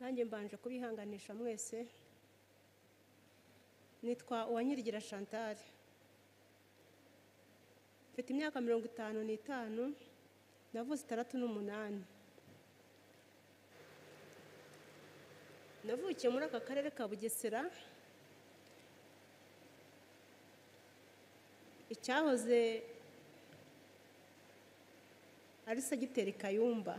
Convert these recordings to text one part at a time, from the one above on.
nanjye mbanje kubihanganisha mwese nitwa uwanyirigira chantal mfite imyaka mirongo itanu n'itanu navuze itandatu n'umunani navukiye muri aka karere ka bugesera icyahoze ari segiteri kayumba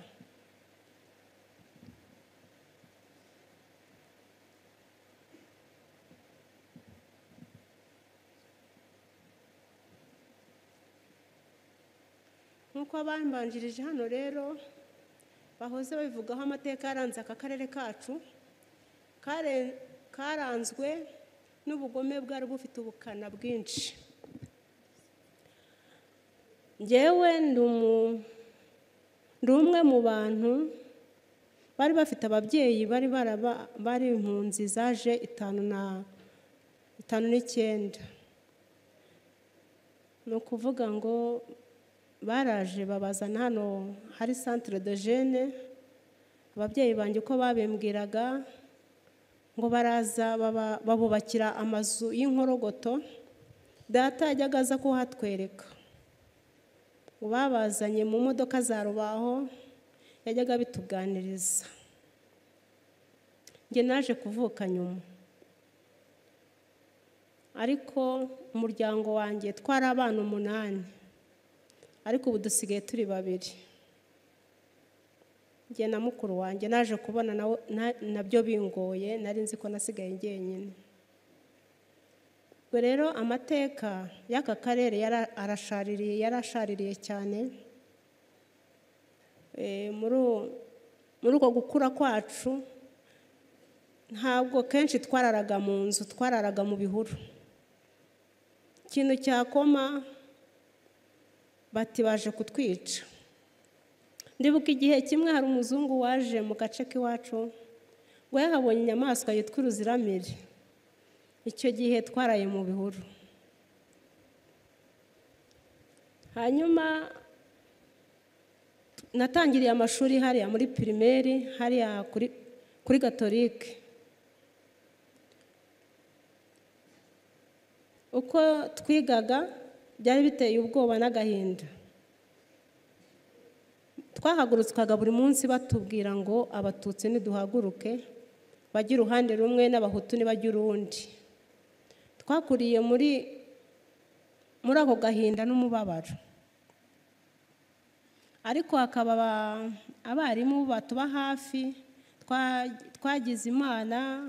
nk'uko abambanjirije hano rero bahoze babivugaho amateka yaranze aka karere kacu karanzwe n'ubugome bwari bufite ubukana bwinshi ngewe ndi umwe mu bantu bari bafite ababyeyi bari bari impunzi zaje itanu n'icyenda ni ukuvuga ngo baraje babazana hano hari santire de jene ababyeyi banjye uko babimbwiraga ngo baraza babubakira amazu y'inkorogoto data yajyaga aza kuhatwereka babazanye mu modoka za rubaho yajyaga bituganiriza njye naje kuvuka nyuma ariko umuryango wanjye twari abana umunani ariko ubu dusigaye turi babiri njye na mukuru wanjye naje kubona nabyo bingoye nari nzi ko nasigaye njyenyine rero amateka y'aka karere arashaririye yarashaririye cyane muri uko gukura kwacu ntabwo kenshi twararaga mu nzu twararaga mu bihuru ikintu cyakoma bati baje kutwica ndibuka igihe kimwe hari umuzungu waje mu gace k'iwacu ngo yahabonye inyamaswa yitwa uruziramire icyo gihe twaraye mu bihuru hanyuma natangiriye amashuri hariya muri pirimeri hariya kuri gatorike uko twigaga byari biteye ubwoba n'agahinda twahagurutswaga buri munsi batubwira ngo abatutsi ntiduhaguruke bajye uruhande rumwe n'abahutu ntibajye urundi twakuriye muri muri ako gahinda n'umubabaro ariko hakaba abarimu batuba hafi twagize imana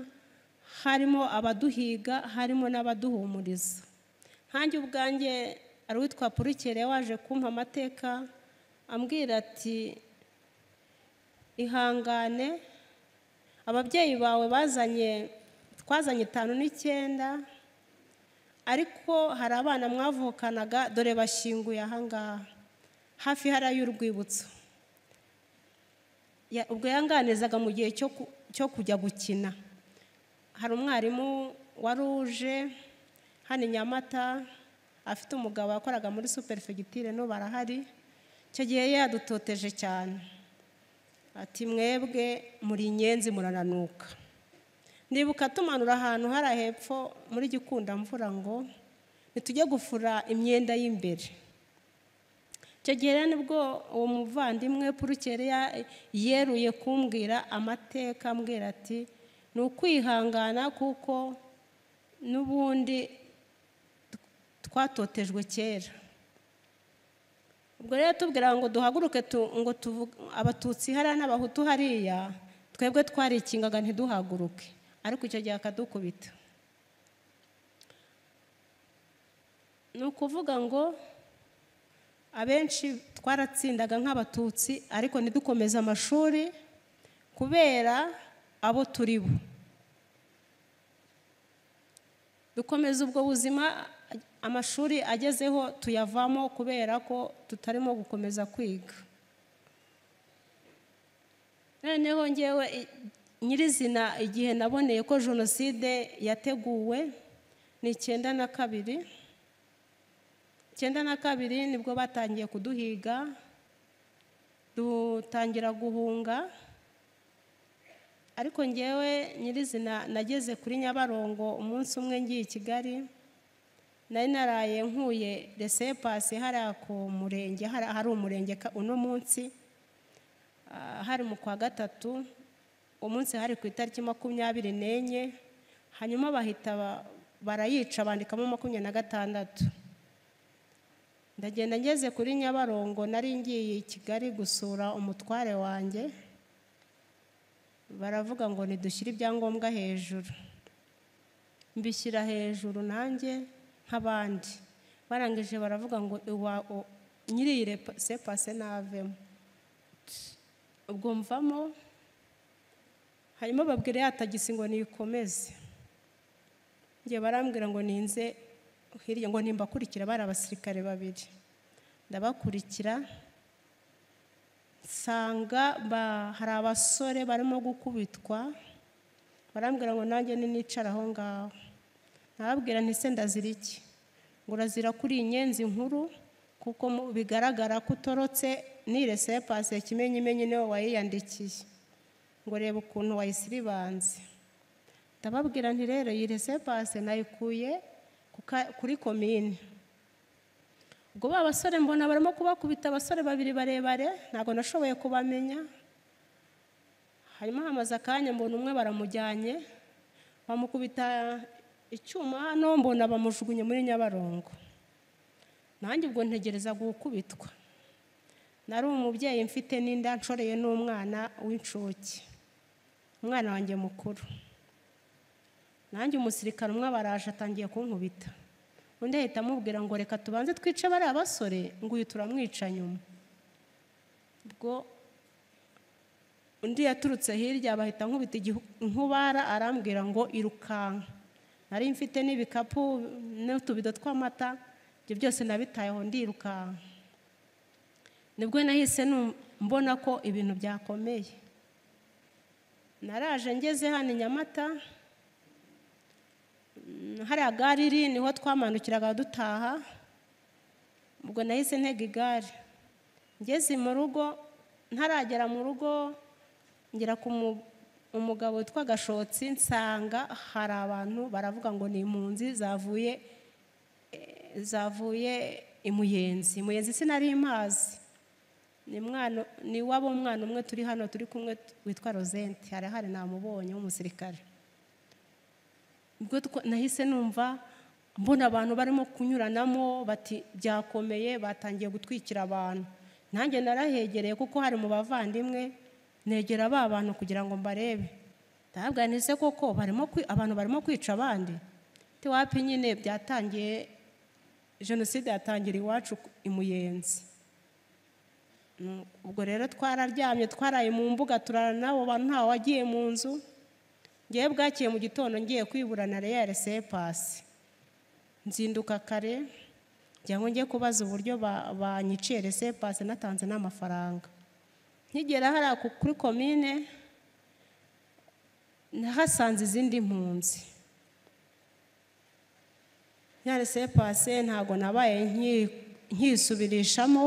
harimo abaduhiga harimo n'abaduhumuriza nkanjye ubwanjye ari uwitwa purikere waje kumpa amateka ambwira ati ihangane ababyeyi bawe bazanye twazanye itanu n'icyenda ariko hari abana mwavukanaga dore bashyinguye ahangaha hafi hariya y'urwibutso ubwo yanganizaga mu gihe cyo kujya gukina hari umwarimu wari uje hano i nyamata afite umugabo wakoraga muri superefegitire no barahari icyo gihe yadutoteje cyane ati mwebwe muri inyenzi murananuka ndibuka tumanura ahantu hari hepfo muri gikundamvura ngo ntitujye gufura imyenda y'imbere icyo gihe nibwo uwo muvandimwe purukere yeruye kumbwira amateka ambwira ati ni ukwihangana kuko n'ubundi twatotejwe kera ubwo rero tubwira ngo duhaguruke ngo abatutsi hariya n'abahutu hariya twebwe twarikingaga ntiduhaguruke ariko icyo gihe akadukubita ni ukuvuga ngo abenshi twaratsindaga nk'abatutsi ariko ntidukomeze amashuri kubera abo turi bo dukomeza ubwo buzima amashuri agezeho tuyavamo kubera ko tutarimo gukomeza kwiga noneho ngewe nyirizina igihe naboneye ko jenoside yateguwe ni icyenda na kabiri icyenda na kabiri nibwo batangiye kuduhiga dutangira guhunga ariko ngewe nyirizina nageze kuri nyabarongo umunsi umwe ngiye i kigali nari naraye nkuye resepasi hariya ku murenge hari umurenge uno munsi hari mu kwa gatatu umunsi hari ku itariki makumyabiri n'enye hanyuma bahita barayica bandikamo makumyabiri na gatandatu ndagenda ngeze kuri nyabarongo nari ngiye i kigali gusura umutware wanjye baravuga ngo ntidushyire ibyangombwa hejuru mbishyira hejuru nanjye nk'abandi barangije baravuga ngo nyiri iyi sepase navemo ubwo mvamo hanyuma babwira ya tagisi ngo niyikomeze njye barambwira ngo ninze hirya ngo nimbakurikira bari abasirikare babiri ndabakurikira nsanga hari abasore barimo gukubitwa barambwira ngo nanjye nicara aho ngaho nababwira ntise ndazira iki ngo urazira kuri iyi nyenzi nkuru kuko bigaragara ko utorotse nirese pasi ya kimenyimenyi niwe wayiyandikiye ngo reba ukuntu wayisiribanze ndababwira nti rero iyi resepase nayikuye kuri komine ubwo ba basore mbona barimo kubakubita abasore babiri barebare ntabwo nashoboye kubamenya hanyuma hamaze akanya mbona umwe baramujyanye bamukubita icyuma hano mbona bamujugunye muri nyabarongo nanjye ubwo ntegereza gukubitwa nari umubyeyi mfite n'inda nshoreye n'umwana w'incuke umwana wanjye mukuru nanjye umusirikare umwe baraje atangiye kunkubita undi ahita amubwira ngo reka tubanze twice bariya basore ngo uyu turamwica nyuma ubwo undi yaturutse hirya bahita nkubita inkubara arambwira ngo irukanka nari mfite n'ibikapu n'utubido tw'amata ibyo byose nabitayeho ndirukanka nibwo nahise mbona ko ibintu byakomeye naraje ngeze hano i nyamata hariya gare iri niho twamanukiraga dutaha ubwo nahise ntega igare ngeze mu rugo ntaragera mu rugo ngera ku umugabo witwa gashotsi nsanga hari abantu baravuga ngo ni impunzi zavuye zavuye imuyenzi imuyenzi sinari imazi ni waba umwana umwe turi hano turi kumwe witwa rozenti hari hari namubonye w'umusirikare ubwo nahise numva mbona abantu barimo kunyuranamo bati byakomeye batangiye gutwikira abantu nanjye narahegereye kuko hari mu bavandimwe negera ba bantu kugira ngo mbarebe ntabwanise koko abantu barimo kwica abandi tiwapi nyine byatangiye jenoside yatangira iwacu imuyenzi ubwo rero twararyamye twaraye mu mbuga turara n'abo bantu ntawe wagiye mu nzu ngewe bwakiye mu gitondo ngiye kwiburana reya resepasi nzinduka kare kugira ngo njye kubaza uburyo banyiciye resepasi natanze n'amafaranga nkigera hariya kuri komine nahasanze izindi mpunzi ya resepasi ntabwo nabaye nkisubirishamo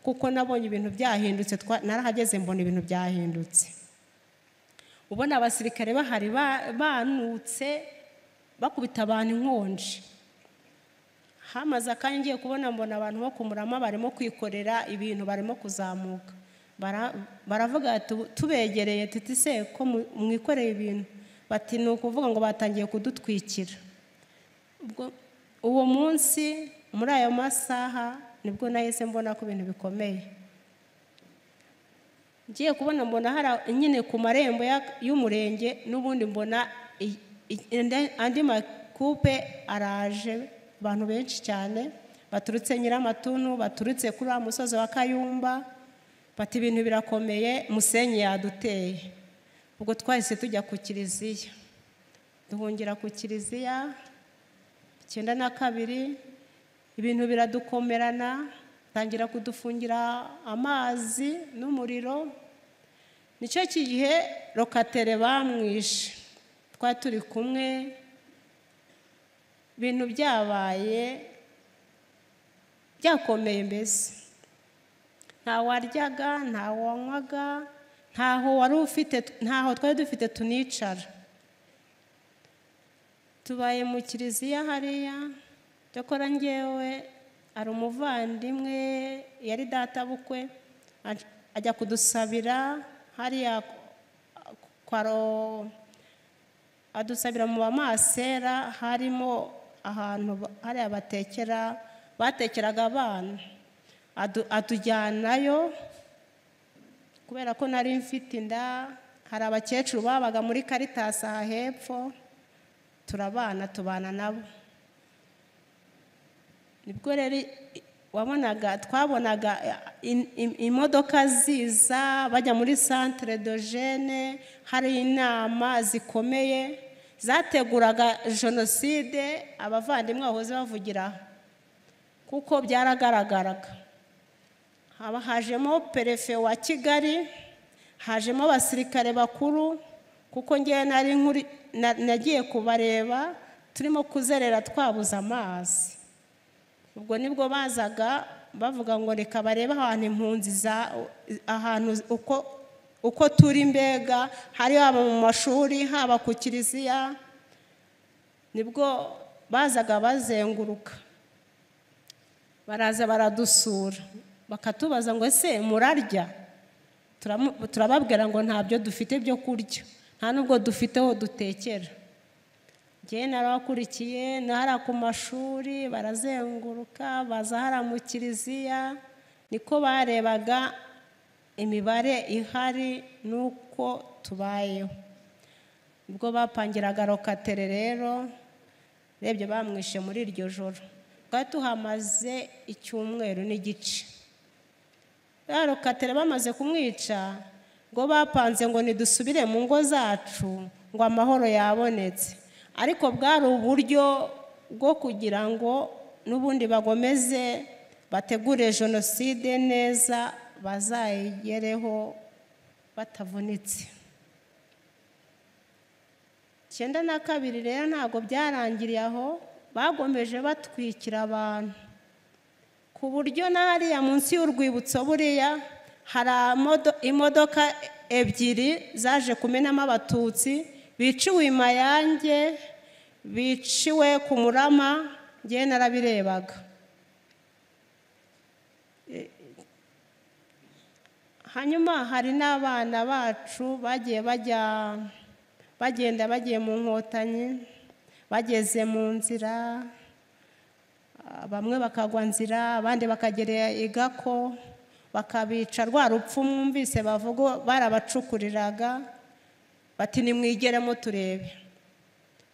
kuko nabonye ibintu byahindutse narahageze mbona ibintu byahindutse ubona abasirikare bahari banutse bakubita abantu inkonji hamaze akanya ngiye kubona mbona abantu bo kumurama barimo kwikorera ibintu barimo kuzamuka baravuga tubegereye tuti se ko mwikoreye ibintu bati ni ukuvuga ngo batangiye kudutwikira uwo munsi muri ayo masaha nibwo nahise mbona ko ibintu bikomeye ngiye kubona mbona hari nyine ku marembo y'umurenge n'ubundi mbona andi makupe araje abantu benshi cyane baturutse nyiramatuntu baturutse kuri wa musozi wa kayumba bati ibintu birakomeye musenyi yaduteye ubwo twahise tujya ku kiliziya duhungira ku kiliziya icyenda na kabiri ibintu biradukomerana tangira kudufungira amazi n'umuriro nicyo gihe rokatere bamwishe twari turi kumwe ibintu byabaye byakomeye mbese nta waryaga nta wanywaga ntaho wari ufite ntaho twari dufite tunicara tubaye mu kiliziya hariya cyakora ngewe hari umuvandimwe yari databukwe ajya kudusabira hariya kwaro adusabira mu bamasera harimo ahantu hariya batekera batekeraga abana atujyanayo kubera ko nari mfite inda hari abakecuru babaga muri karitasi aha hepfo turabana tubana nabo nibwo rero wabonaga twabonaga imodoka ziza bajya muri santire dojene hari inama zikomeye zateguraga jenoside abavandimwe bahoze bavugira kuko byaragaragaraga haba hajemo perefe wa kigali hajemo abasirikare bakuru kuko ngewe nari nkuri nagiye kubareba turimo kuzerera twabuze amazi ubwo nibwo bazaga bavuga ngo reka barebe ahantu impunzi za ahantu uko uko turi mbega hari haba mu mashuri haba ku kiliziya nibwo bazaga bazenguruka baraza baradusura bakatubaza ngo ese murarya turababwira ngo ntabyo dufite byo kurya nta nubwo dufite aho dutekera ngewe narabakurikiye nahara ku mashuri barazenguruka baza hara mu kiliziya niko barebaga imibare ihari n'uko tubayeho ubwo bapangiraga rokatere rero urebye bamwishe muri iryo joro twari tuhamaze icyumweru n'igice rokatere bamaze kumwica ngo bapanze ngo ntidusubire mu ngo zacu ngo amahoro yabonetse ariko bwari uburyo bwo kugira ngo n'ubundi bagomeze bategure jenoside neza bazayigereho batavunitse icyenda na kabiri rero ntabwo byarangiriye aho bagomeje batwikira abantu ku buryo hariya munsi y'urwibutso buriya hari imodoka ebyiri zaje kumenamo abatutsi biciwe imayange biciwe ku murama ngewe narabirebaga hanyuma hari n'abana bacu bagiye bajya bagenda bagiye mu nkotanyi bageze mu nzira bamwe bakagwa nzira abandi bakagera igako bakabica rwa rupfu mwumvise bavuga barabacukuriraga bati nimwigeremo turebe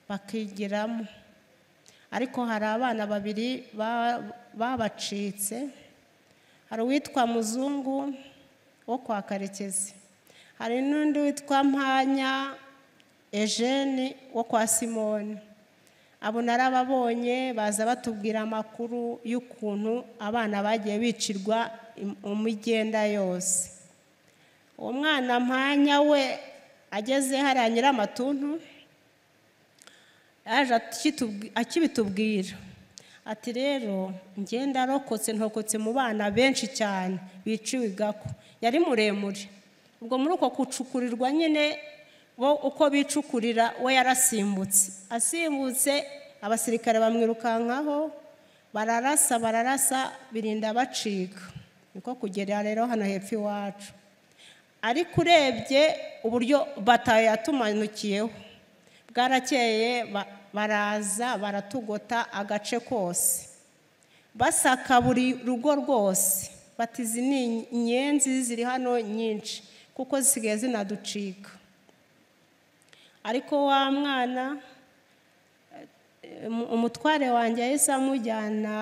bakigiramo ariko hari abana babiri babacitse hari uwitwa muzungu wo kwa karekezi hari n'undi witwa mpanya ejeni wo kwa simoni abo narababonye baza batubwira amakuru y'ukuntu abana bagiye bicirwa umugenda yose uwo mwana mpanya we ageze hariya nyir'amatuntu yaje akibitubwira ati rero ngenda arokotse ntokotse mu bana benshi cyane biciwe igako yari muremure ubwo muri uko gucukurirwa nyine bo uko bicukurira we yarasimbutse asimbutse abasirikare bamwirukankaho bararasa bararasa birinda bacika niko kugera rero hano hepfo iwacu ariko urebye uburyo batayo yatumanukiyeho bwarakeye baraza baratugota agace kose basaka buri rugo rwose bati izi ni inyenzi ziri hano nyinshi kuko zisigaye zinaducika ariko wa mwana umutware wanjye yahise amujyana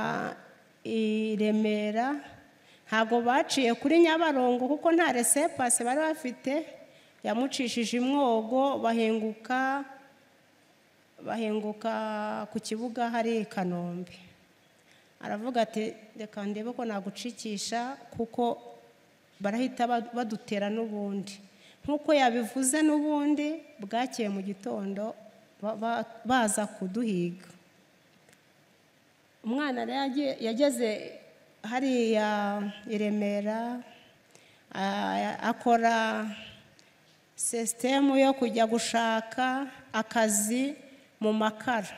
i remera ntabwo baciye kuri nyabarongo kuko nta resepase bari bafite yamucishije imwogo bahinguka bahinguka ku kibuga hari i kanombe aravuga ati reka ndebe ko nagucikisha kuko barahita badutera n'ubundi nk'uko yabivuze n'ubundi bwakeye mu gitondo baza kuduhiga umwana yageze hariya i remera akora sisitemu yo kujya gushaka akazi mu makara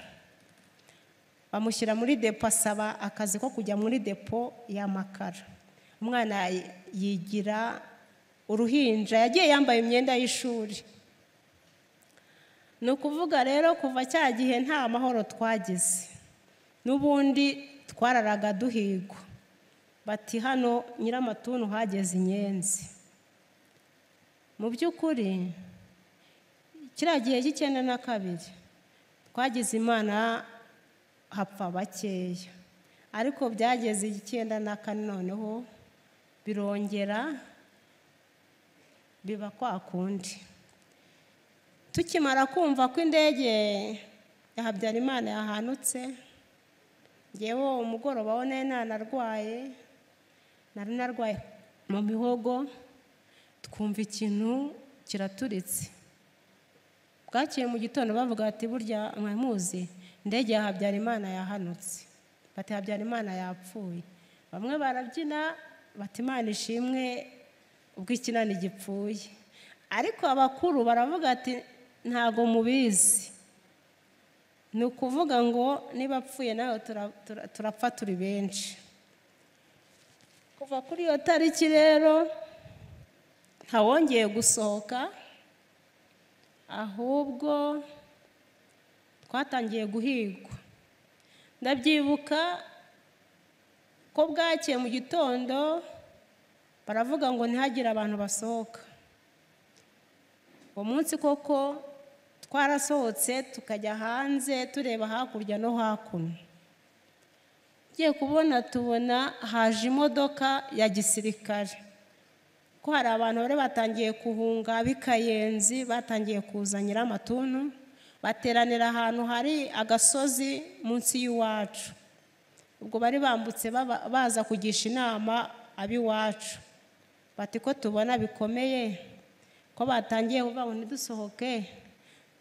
bamushyira muri depo asaba akazi ko kujya muri depo y'amakara umwana yigira uruhinja yagiye yambaye imyenda y'ishuri ni ukuvuga rero kuva cya gihe nta mahoro twagize n'ubundi twararaga duhigwa bati hano nyir'amatunu hageze inyenzi mu by'ukuri kiriya gihe cy'icyenda na kabiri twagize imana hapfa bakeya ariko byageze icyenda na kane noneho birongera biba kwa kundi tukimara kumva ko indege ya habyarimana yahanutse ngewe umugoroba wo nari nanarwaye nari narwaye mu mihogo twumva ikintu kiraturitse bwakeye mu gitondo bavuga bati burya mwamuzi indege ya habyarimana yahanutse bati habyarimana yapfuye bamwe barabyina bati imana ishimwe ubwo ikinani gipfuye ariko abakuru baravuga ati ntabwo mubizi ni ukuvuga ngo niba apfuye nawe turapfa turi benshi kuva kuri iyo tariki rero ntawongeye gusohoka ahubwo twatangiye guhigwa ndabyibuka ko bwakeye mu gitondo baravuga ngo ntihagire abantu basohoka uwo munsi koko twarasohotse tukajya hanze tureba hakurya no hakuno tugiye kubona tubona haje imodoka ya gisirikare ko hari abantu bari batangiye guhunga ab'ikayenzi batangiye kuzanira amatuntu bateranira ahantu hari agasozi munsi y'iwacu ubwo bari bambutse baza kugisha inama ab'iwacu bati ko tubona bikomeye ko batangiye kuvuga ngo ntidusohoke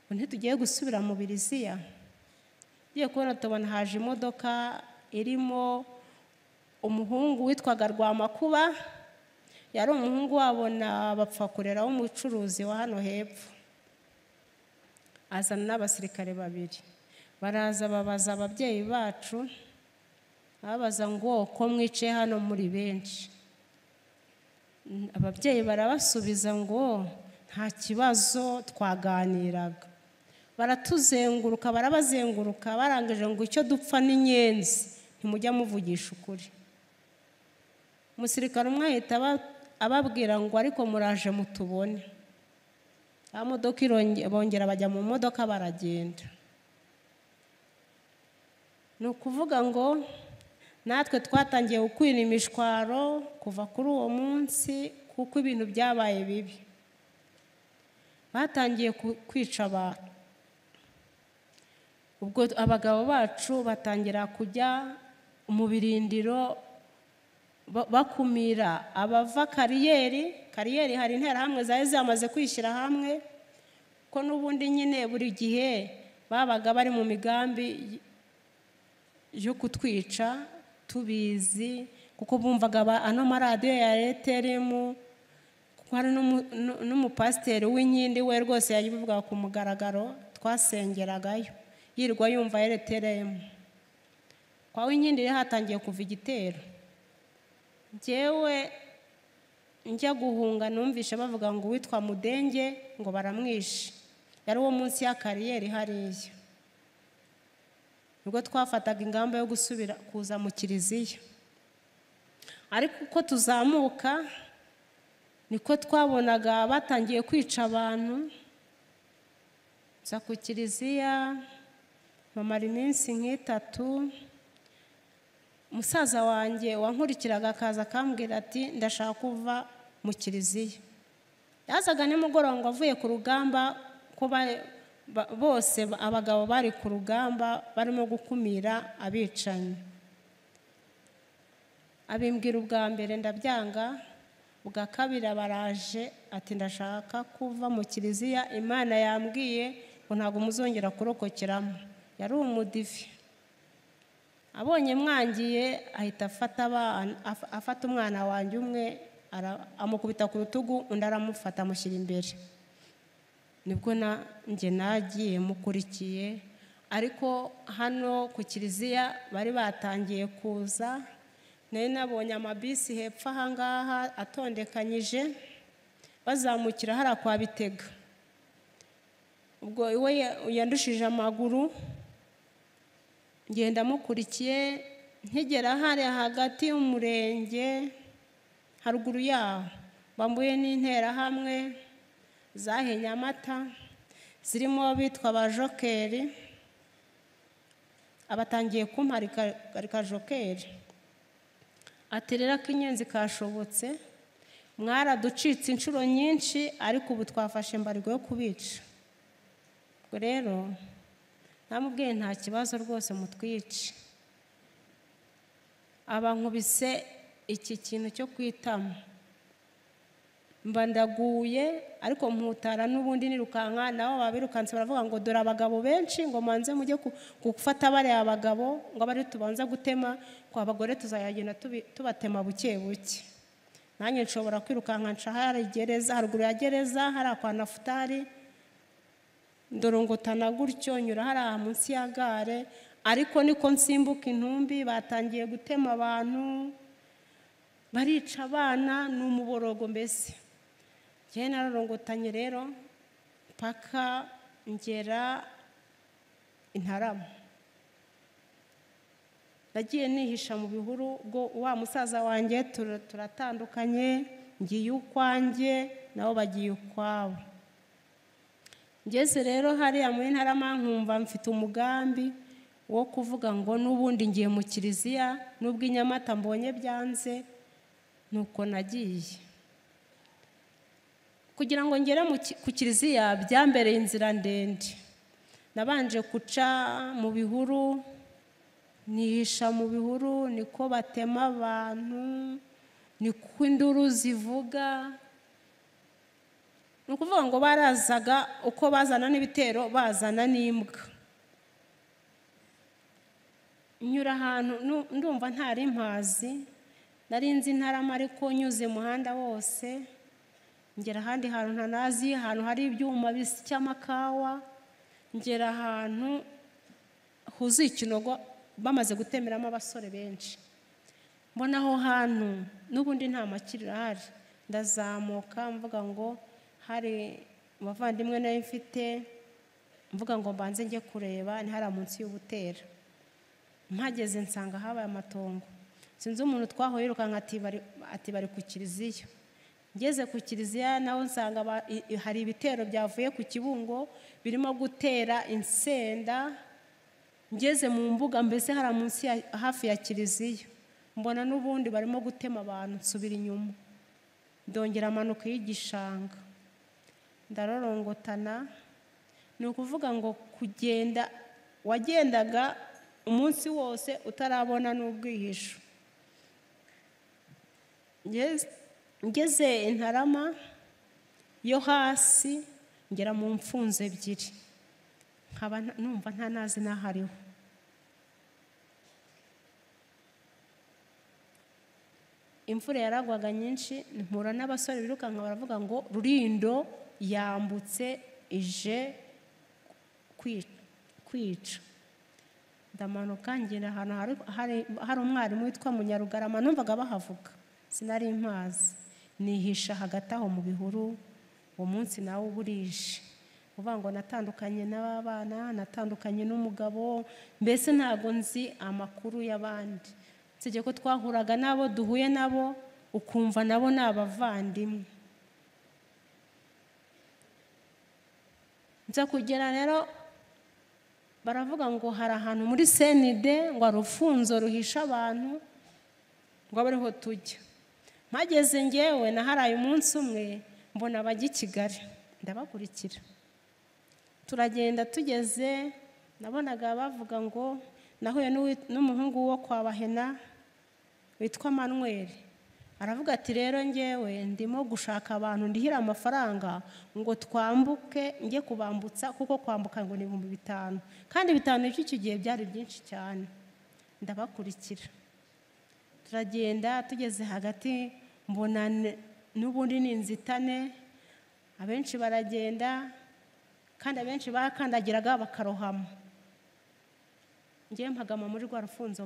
ngo ntitugiye gusubira mu biriziya tugiye kubona tubona haje imodoka irimo umuhungu witwaga rwamakuba yari umuhungu wabona bapfakurera w'umucuruzi wa hano hepfo azana n'abasirikare babiri baraza babaza ababyeyi bacu babaza ngo ko mwicaye hano muri benshi ababyeyi barabasubiza ngo nta kibazo twaganiraga baratuzenguruka barabazenguruka barangije ngo icyo dupfa ni inyenzi ntimujya muvugisha ukuri umusirikare umwe ahita ababwira ngo ariko muraje mutubone modoka bongera bajya mu modoka baragenda ni ukuvuga ngo natwe twatangiye gukwira imishwaro kuva kuri uwo munsi kuko ibintu byabaye bibi batangiye kwica abantu ubwo abagabo bacu batangira kujya mu birindiro bakumira abava kariyeri kariyeri hari intera hamwe zari zamaze kwishyira hamwe ko n'ubundi nyine buri gihe babaga bari mu migambi yo kutwica tubizi kuko bumvaga ano maradiyo ya eteremu kuko hari n'umupasiteri w'inkindi we rwose yabivugaga ku mugaragaro twasengeragayo yirwa yumva eteremu kwa w'inkindi rero hatangiye kuva igitero ngewe njya guhunga numvishe bavuga ngo uwitwa mudenge ngo baramwishe yari uwo munsi ya kariyeri hariya nibwo twafataga ingamba yo gusubira kuza mu kiliziya ariko uko tuzamuka niko twabonaga batangiye kwica abantu nza ku kiliziya bamara iminsi nk'itatu umusaza wanjye wankurikiraga akaza akambwira ati ndashaka kuva mu kiliziya yazaga nimugoroba ngo avuye ku rugamba ko bose abagabo bari ku rugamba barimo gukumira abicanyi abimbwira ubwa mbere ndabyanga ubwa kabiri abaraje ati ndashaka kuva mu kiliziya imana yambwiye ngo ntabwo muzongera kurokokeramo yari umudivi abonye mwangiye ahita afata umwana wanjye umwe amukubita ku rutugu undi aramufata amushyira imbere nibwo nanjye nagiye mukurikiye ariko hano ku kiliziya bari batangiye kuza nari nabonye amabisi hepfo ahangaha atondekanyije bazamukira hariya kwa bitega ubwo we yandushije amaguru ngenda mukurikiye nkigera hariya hagati y'umurenge haruguru yaho bambuye n'interahamwe zahinnye amata zirimo bitwa abajokeri abatangiye kumparika jokeri ati rero ak'inyenzi kashobotse mwaraducitse inshuro nyinshi ariko ubu twafashe mbarwa yo kubica ubwo rero namubwiye nta kibazo rwose mutwice abankubise iki kintu cyo kwitama mba ndaguye ariko mputara n'ubundi nirukanka nabo babirukanse baravuga ngo dore abagabo benshi ngo manze mujye gufata bariya bagabo ngo abe tubanza gutema kwa bagore tuzayagenda tubatema buke buke nanjye nshobora kwirukanka nca hari gereza haruguru ya gereza hari kwa nafutari ndorongotana gutyo nyura hariya munsi ya gare ariko niko nsimbuka intumbi batangiye gutema abantu barica abana ni umuborogo mbese njyewe narorongotanye rero mpaka ngera intarama nagiye nihisha mu bihuru ubwo wa musaza wanjye turatandukanye ngiye ukwanjye nabo bagiye ukwabo ngeze rero hariya muri ntarama nkumva mfite umugambi wo kuvuga ngo n'ubundi ngiye mu kiliziya n'ubwo inyamata mbonye byanze nuko nagiye kugira ngo ngere ku kiliziya byambereye inzira ndende nabanje guca mu bihuru nihisha mu bihuru niko batema abantu niko induru zivuga ni ukuvuga ngo barazaga uko bazana n'ibitero bazana n'imbwa nyura ahantu ndumva ntari mpazi nari nzi intarama ariko nyuze umuhanda wose ngera ahandi hantu ntanazi ahantu hari ibyuma bisya amakawa ngera ahantu huzuye ikinogo bamaze gutemeramo abasore benshi mbona aho hantu n'ubundi nta makiri ahari ndazamuka mvuga ngo hari umuvandimwe nawe mfite mvuga ngo mbanze njye kureba ni hariya munsi y'ubutera mpageze nsanga habaye amatongo sinzi umuntu twahuye yirukanka ati bari ku kiliziya ngeze ku kiliziya nawe nsanga hari ibitero byavuye ku kibungo birimo gutera insenda ngeze mu mbuga mbese hari munsi hafi ya kiliziya mbona n'ubundi barimo gutema abantu nsubira inyuma ndongera amanuka y'igishanga ndarorongotana ni ukuvuga ngo kugenda wagendaga umunsi wose utarabona n'ubwihisho ngeze intarama yo hasi ngera mu mfunzo ebyiri nkaba numva nta nazi n'ahariho imvura yaragwaga nyinshi mpura n'abasore birukanka baravuga ngo rurindo yambutse ije kwica ndamanuka ngera ahantu hari umwarimu witwa munyarugarama numvaga bahavuga sinari impazi nihisha hagati aho mu bihuru uwo munsi nawe uba urije uvuga ngo natandukanye n'abana natandukanye n'umugabo mbese ntabwo nzi amakuru y'abandi usibye ko twahuraga n'abo duhuye nabo ukumva nabo ni abavandimwe nza kugera rero baravuga ngo hari ahantu muri senide ngo hari ufunzo ruhisha abantu ngo abe ariho tujya mpageze ngewe na haraye umunsi umwe mbona abajya i kigali ndabakurikira turagenda tugeze nabonaga bavuga ngo nahuye n'umuhungu wo kwa bahena witwa manweri aravuga ati rero ngewe ndimo gushaka abantu ndihira amafaranga ngo twambuke njye kubambutsa kuko kwambuka ngo ni ibihumbi bitanu kandi bitanu icyo gihe byari byinshi cyane ndabakurikira turagenda tugeze hagati mbona n'ubundi ni inzitane abenshi baragenda kandi abenshi bakandagiraga bakarohama ngewe mpagama muri rwa rufunzo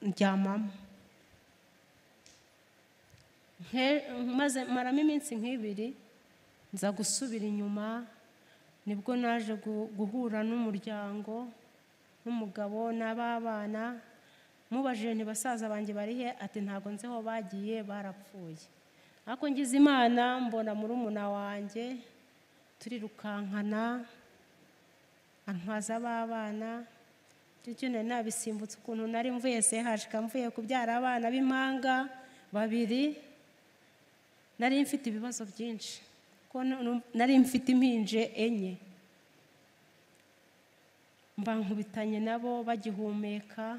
ndyamamo Nke- maze maramo iminsi nk'ibiri nza gusubira inyuma nibwo naje gu- guhura n'umuryango n'umugabo n'ababana mubajije ntibasaza banjye barihe ati ntabwo nzeho bagiye barapfuye ariko ngize imana mbona murumuna wanjye turirukankana antwaza ab'abana bityo nari nabisimbutse ukuntu nari mvuye sehashika mvuye kubyara abana b'impanga babiri nari mfite ibibazo byinshi kuko nu- nari mfite impinje enye mba nkubitanye nabo bagihumeka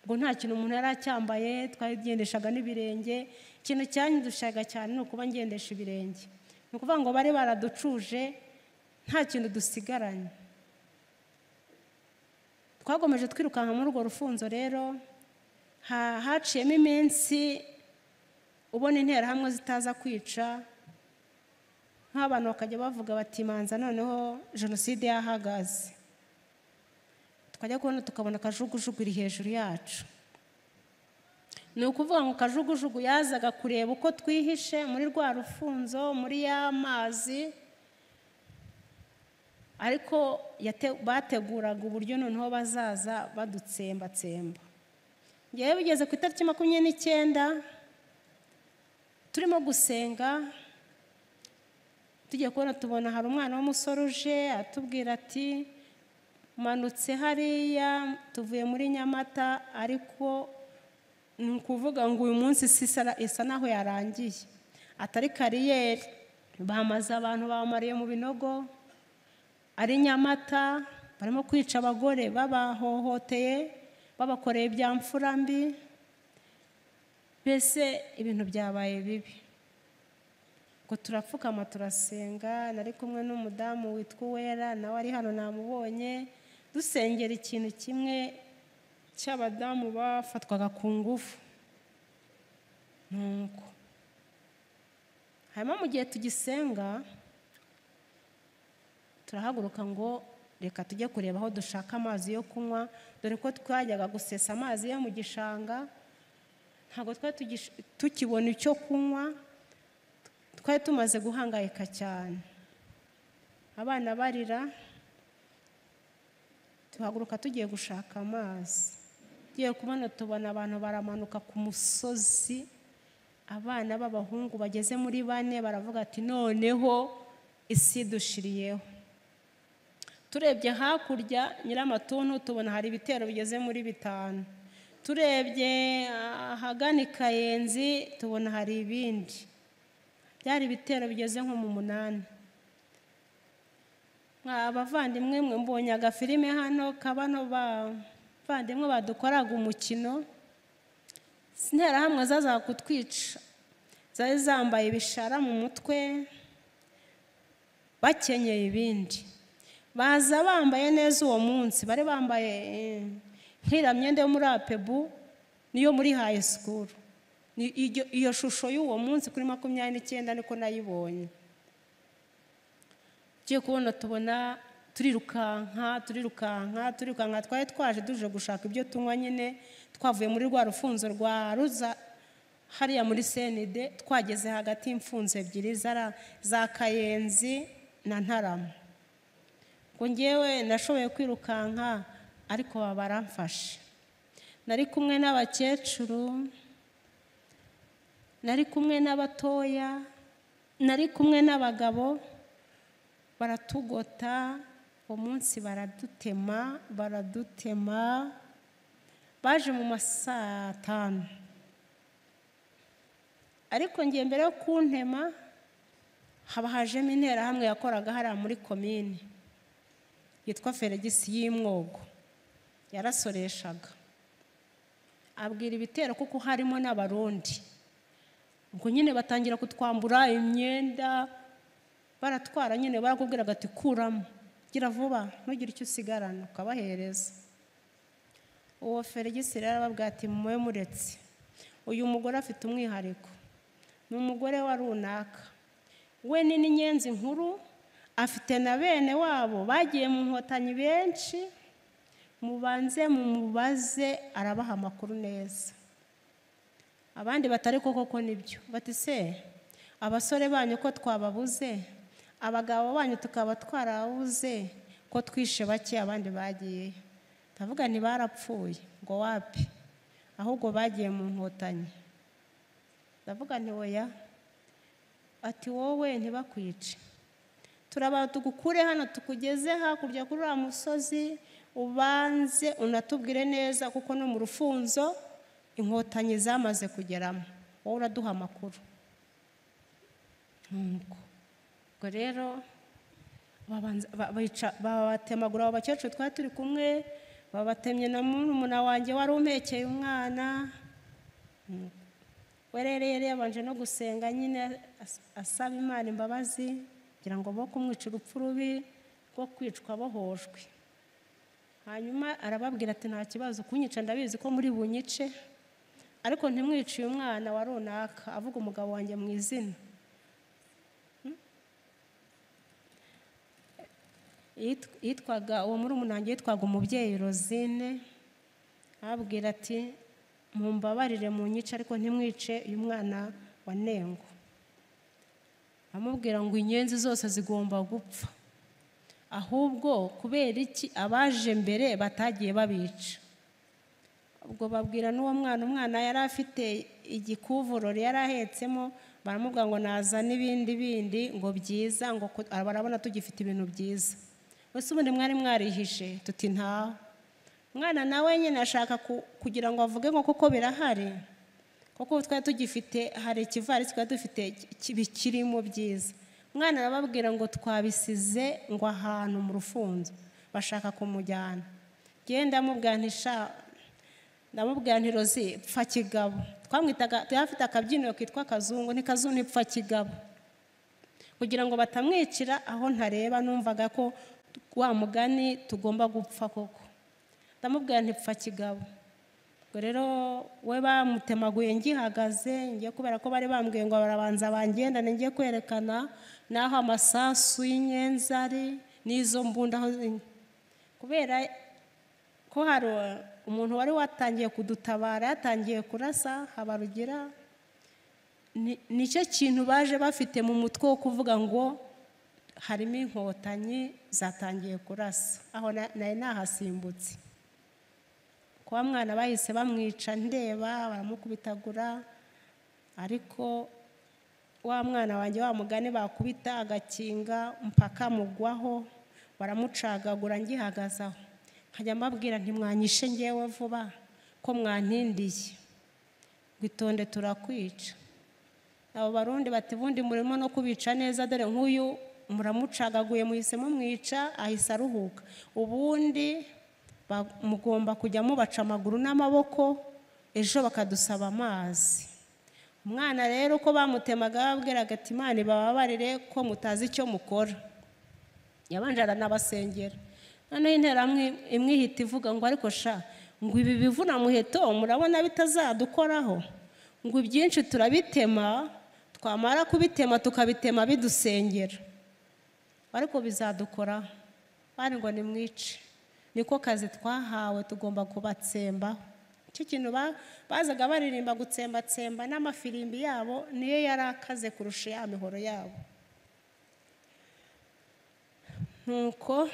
ubwo nta kintu umuntu yari acyambaye twagendeshaga n'ibirenge ikintu cyanyidushaga cyane ni ukuba ngendesha ibirenge ni ukuvuga ngo bari baraducuje nta kintu dusigaranye twagomeje twirukanka muri urwo rufunzo rero ha- haciyemo iminsi ubona interahamwe zitaza kwica nk'abantu bakajya bavuga bati manza noneho jenoside yahagaze tukajya kubona tukabona akajugujugu iri hejuru yacu ni ukuvuga ngo kajugujugu yazaga kureba uko twihishe muri rwa rufunzo muri ya mazi ariko yate- bateguraga uburyo noneho bazaza badutsembatsemba ngewe bigeze ku itariki makumyabiri n'icyenda turimo gusenga tugiye kubona tubona hari umwana w'umusore uje atubwira ati manutse hariya tuvuye muri nyamata ariko ni ukuvuga ngo uyu munsi isi isa- isa naho yarangiye atari kariyeri bamaze abantu bamariye mu binogo ari nyamata barimo kwica abagore babahohoteye babakoreye ibya mfura mbi mbese ibintu byabaye bibi ngo turapfukama turasenga nari kumwe n'umudamu witwa uwera nawe ari hano namubonye dusengera ikintu kimwe cy'abadamu bafatwaga ku ngufu nuko hanyuma mu gihe tugisenga turahaguruka ngo reka tujye kureba aho dushaka amazi yo kunywa dore ko twajyaga gusesa amazi yo mu gishanga ntabwo twari tugish- tukibona icyo kunywa twari tumaze guhangayika cyane abana barira tuhaguruka tugiye gushaka amazi tugiye kubona tubona abantu baramanuka ku musozi abana b'abahungu bageze muri bane baravuga ati noneho isi dushiriyeho turebye hakurya nyiramatuntu tubona hari ibitero bigeze muri bitanu turebye ahagana i kayenzi tubona hari ibindi byari ibitero bigeze nko mu munani Mwa abavandimwe mwe mbonye agafilime hano kabano bavandimwe badukoraga umukino interahamwe zazaga kutwica zari zambaye ibishara mu mutwe bakenyeye ibindi baza bambaye neza uwo munsi bari bambaye eh, nk'iriya myenda yo muri apebu niyo muri hayi sikuru Ni- iyo iyo shusho y'uwo munsi kuri makumyabiri n'icyenda niko nayibonye tugiye kubona tubona turirukanka turirukanka turirukanka twari twaje tuje gushaka ibyo tunywa nyine twavuye muri rwa rufunzo rwa ruza hariya muri senide twageze hagati y'imfunzo ebyiri zara- za kayenzi na ntarama ngo ngewe nashoboye kwirukanka ariko baba baramfashe nari kumwe n'abakecuru nari kumwe n'abatoya nari kumwe n'abagabo baratugota uwo munsi baradutema baradutema baje mu ma saa tanu ariko ngiye mbere yo kuntema haba hajemo interahamwe yakoraga hariya muri komini yitwa feregisi y'imwogo yarasoreshaga abwira ibitero kuko harimo n'abarundi ubwo nyine batangira kutwambura imyenda baratwara nyine barakubwiraga ati kuramo gira vuba ntugire icyo usigarana ukabahereza uwo feregisi rero arababwira ati mube muretse uyu mugore afite umwihariko ni umugore wa runaka we ni n'inyenzi nkuru afite na bene wabo bagiye mu nkotanyi benshi mubanze mumubaze arabaha amakuru neza abandi batari koko ko nibyo bati se abasore banyu ko twababuze abagabo banyu tukaba twarabuze ko twishe bake abandi bagiye ndavuga ntibarapfuye ngo wapi ahubwo bagiye mu nkotanyi ndavuga ntiwoya ati wowe ntibakwice turabara tugukure hano tukugeze hakurya kuri uriya musozi ubanze unatubwire neza kuko no mu rufunzo inkotanyi zamaze kugeramo wowe uraduha amakuru nuko ubwo rero babatemagura abo bakecuru twari turi kumwe babatemye na murumuna wanjye wari umekeye umwana we rero yari yabanje no gusenga nyine asaba imana imbabazi kugira ngo bo kumwica urupfu rubi rwo kwicwa bohojwe hanyuma arababwira ati nta kibazo kunyica ndabizi ko muri bunyice ariko ntimwiciye umwana wa runaka avuga umugabo wanjye mu izina yitwaga uwo muri umunange yitwaga umubyeyi rozine ababwira ati mumbabarire mu nyice ariko ntimwice uyu mwana wa nengo amubwira ngo inyenzi zose zigomba gupfa ahubwo kubera iki abaje mbere batagiye babica ubwo babwira n'uwo mwana umwana yari afite igikuvurori yari ahetsemo baramubwira ngo naza n'ibindi bindi ngo byiza ngo barabona tugifite ibintu byiza mbese ubundi mwari mwarihishe tuti ntawe umwana nawe nyine ashaka kugira ngo avuge ngo kuko birahari kuko twari tugifite hari ikivarisi twari dufite bikirimo byiza umwana arababwira ngo twabisize ngo ahantu mu rufunzo bashaka kumujyana genda ndamubwira ntirozi pfa kigabo twamwitaga tuyafite akabyiniro kitwa kazungu ni kazungu ipfa kigabo kugira ngo batamwicira aho ntareba numvaga ko wa mugani tugomba gupfa koko ndamubwira ntipfa kigabo ubwo rero we bamutemaguye ngihagaze ngiye kubera ko bari bambwiye ngo barabanza bangenda ngiye kwerekana n'aho amasasu y'inyenzi ari n'izo mbunda kubera ko hari umuntu wari watangiye kudutabara yatangiye kurasa habarugira nicyo kintu baje bafite mu mutwe wo kuvuga ngo harimo inkotanyi zatangiye kurasa aho nari nahasimbutse kuba mwana bahise bamwica ndeba baramukubitagura ariko wa mwana wanjye wa mugani bakubita agakinga mpaka mugwaho baramucagagura ngihagaze aho nkajya mbabwira ntimwanyishe ngewe vuba ko mwantindiye witonde turakwica abo barundi bati ubundi murimo no kubica neza dore nk'uyu muramucagaguye muhisemo mwica ahise aruhuka ubundi mugomba kujya mubaca amaguru n'amaboko ejo bakadusaba amazi umwana rero uko bamutemaga babwiraga ati imana ibababarire ko mutazi icyo mukora yabanje aranabasengera noneho intera imwihita ivuga ngo ariko sha ngo ibi bivuna muheto murabona bitazadukoraho ngo ibyinshi turabitema twamara kubitema tukabitema bidusengera ariko bizadukoraho bari ngo nimwice niko kazi twahawe tugomba kubatsemba icyo kintu bazaga baririmba gutsembatsemba n'amafirimbi yabo niyo yari akaze kurusha ya mihoro yabo nuko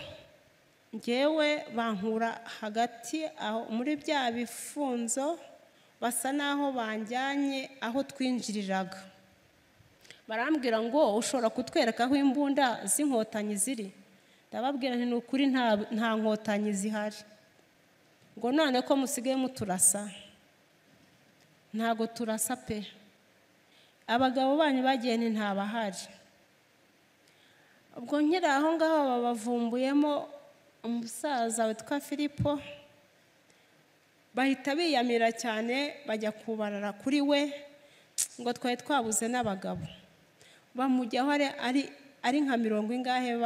ngewe bankura hagati aho muri bya bifunzo basa n'aho banjyanye aho twinjiriraga barambwira ngo ushobora kutwereka aho imbunda z'inkotanyi ziri ndababwira ni ukuri nta nkotanyi zihari ngo none ko musigaye muturasa ntago turasa pe abagabo banyu bagiye ni ntabahari ubwo nkiri aho ngaho babavumbuyemo umusaza witwa filipo bahita biyamira cyane bajya kubarara kuri we ngo twari twabuze n'abagabo bamujyaho ari nka mirongo ingahe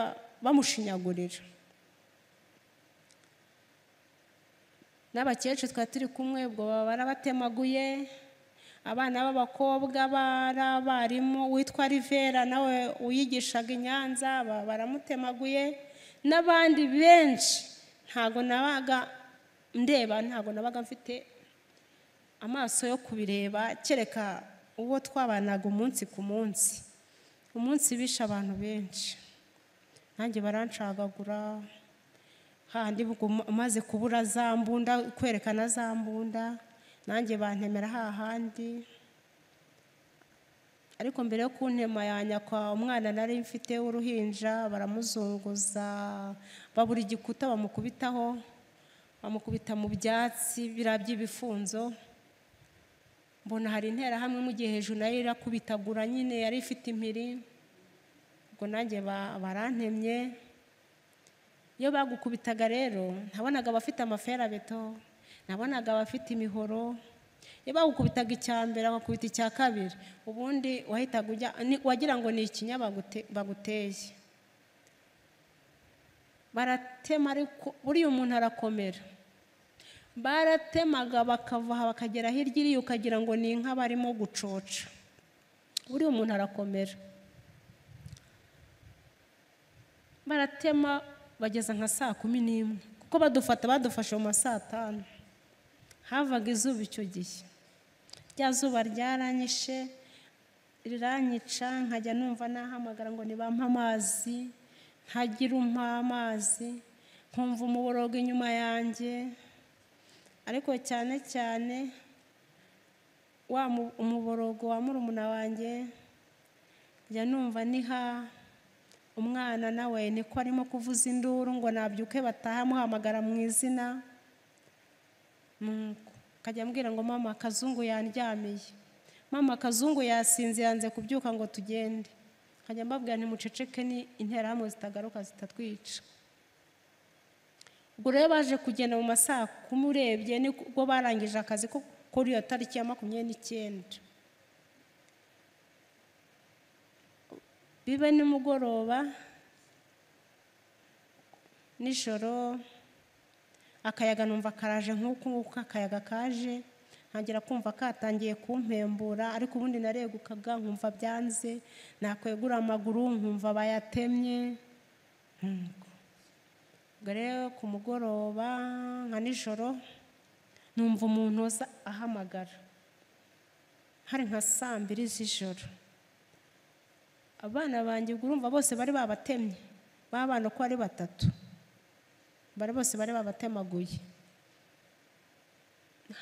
bamushinyagurira n'abakecuru twari turi kumwe ubwo baba barabatemaguye abana b'abakobwa bari abarimu witwa rivera nawe wiyigishaga i nyanza ba- baramutemaguye n'abandi benshi ntabwo nabaga ndeba ntabwo nabaga mfite amaso yo kubireba kereka uwo twabanaga umunsi ku munsi umunsi bishe abantu benshi nanjye barancagagura handi bwo- umaze kubura za mbunda kwerekana za mbunda nanjye bantemera hahandi ariko mbere yo kuntema yanyakwa umwana nari mfite w'uruhinja baramuzunguza babura igikuta bamukubitaho bamukubita mu byatsi biriya by'ibifunzo mbona hari interahamwe mu gihe hejuru nayo irakubitagura nyine yari ifite impiri ubwo nanjye ba- barantemye iyo bagukubitaga rero nabonaga abafite amaferabeto nabonaga abafite imihoro iyo bagukubitaga icya mbere bagakubita icya kabiri ubundi wahitaga ujya ni- wagira ngo ni ikinya bagute- baguteye baratema ariko buriya umuntu arakomera baratemaga bakava aha bakagera hirya iriya ukagira ngo ni inka barimo gucoca buriya umuntu arakomera baratema bageza nka saa kumi n'imwe kuko badufata badufashe mu ma saa tanu havaga izuba icyo gihe rya zuba ryaranyishe riranyica nkajya numva nahamagara ngo nibampe amazi ntagira umpa amazi nkumva umuborogo inyuma yanjye ariko cyane cyane wa mu- umuborogo wa murumuna wanjye njya numva niha umwana nawe niko arimo kuvuza induru ngo nabyuke bataha amuhamagara mu izina Nuko akajya ambwira ngo mama akazungu yandyamiye mama akazungu yasinze yanze kubyuka ngo tugende nkajya mbabwira ntimuceceke ni interahamwe zitagaruka zitatwica ubwo rero baje kugenda mu masaha kumi urebye nibwo barangije akazi ko kuri iyo tariki ya makumyabiri n'icyenda bibe nimugoroba nijoro akayaga numva karaje nk'uku nguku akayaga kaje ntangira kumva katangiye kumpembura ariko ubundi naregukaga nkumva byanze nakwegura amaguru nkumva bayatemye Nuko. ubwo rero ku mugoroba nka nijoro numva umuntu uza ahamagara hari nka saa mbiri z'ijoro abana banjye ubwo urumva bose bari babatemye babana uko ari batatu bari bose bari babatemaguye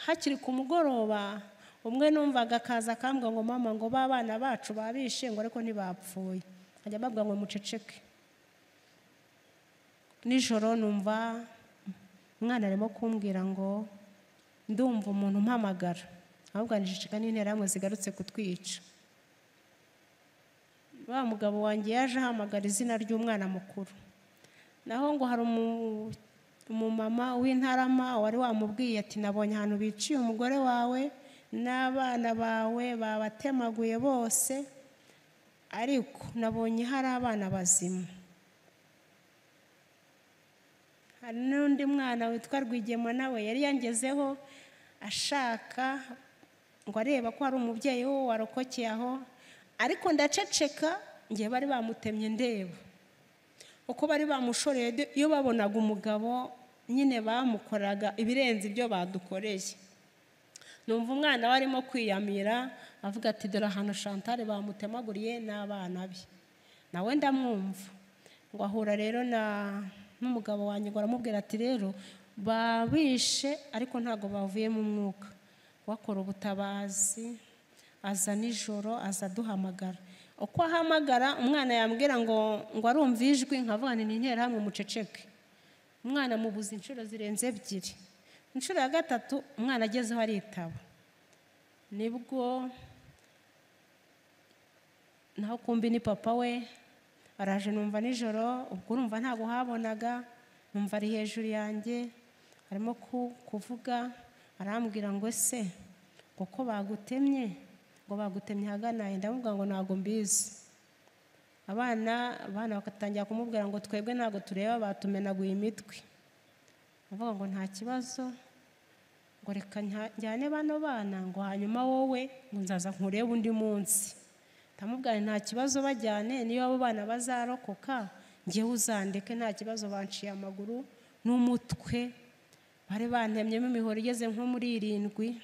hakiri ku mugoroba umwe numvaga akaza akambwa ngo mama ngo ba bana bacu babishe ngo ariko ntibapfuye nkajya mbabwira ngo muceceke nijoro numva umwana arimo kumbwira ngo ndumva umuntu umpamagara ahubwo niceceka n'interahamwe zigarutse kutwica wa mugabo wanjye yaje ahamagara izina ry'umwana mukuru naho ngo hari umu- umumama w'intarama wari wamubwiye ati nabonye ahantu biciye umugore wawe n'abana bawe babatemaguye bose ariko nabonye hari abana bazima hari n'undi mwana witwa rwigema nawe yari yangezeho ashaka ngo areba ko hari umubyeyi we warokokeye aho ariko ndaceceka ngewe bari bamutemye ndeba uko bari bamushoreye de- iyo babonaga umugabo nyine bamukoraga ibirenze ibyo badukoreye numva umwana we arimo kwiyamira avuga ati dore ahantu shantare bamutemaguriye n'abana be nawe ndamwumva ngo ahura rero na n'umugabo wanjye ngo aramubwira ati rero babishe ariko ntabwo bavuye mu mwuka wakora ubutabazi aza nijoro aza aduhamagara uko ahamagara umwana yambwira ngo ngo arumva ijwi nkavuga nti ni interahamwe muceceke umwana mubuze inshuro zirenze ebyiri inshuro ya gatatu umwana agezeho aritaba nibwo naho kumbi ni papa we araje numva nijoro ubwo urumva ntabwo habonaga numva ari hejuru yanjye arimo ku- kuvuga arambwira ngo ese ngo ko bagutemye ngo bagutemye ahagana he ndamubwira ngo ntabwo mbizi abana abana bagatangira kumubwira ngo twebwe ntabwo tureba batumenaguye imitwe avuga ngo nta kibazo ngo reka njya- njyane bano bana ngo hanyuma wowe ngo nzaza nkurebe undi munsi ndamubwira nta kibazo bajyane niyo abo bana bazarokoka ngewe uzandeke nta kibazo banciye amaguru n'umutwe bari bantemyemo imihoro igeze nko muri irindwi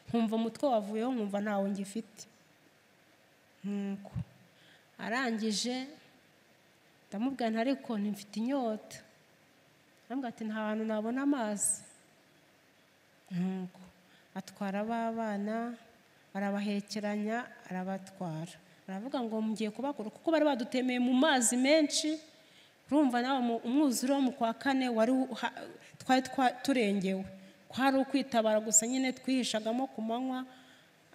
nkumva umutwe wavuyeho nkumva ntawo ngifite nk'uko arangije ndamubwira nti ariko ntimfite inyota ndamubwira ati nta hantu nabona amazi nk'uko atwara abana arabahekeranya arabatwara aravuga ngo mugiye kubakura kuko bari badutemeye mu mazi menshi urumva nawe mu- umwuzure wo mu kwa kane wari u- ha- twari twa- turengewe kwari ukwitabara gusa nyine twihishagamo ku manywa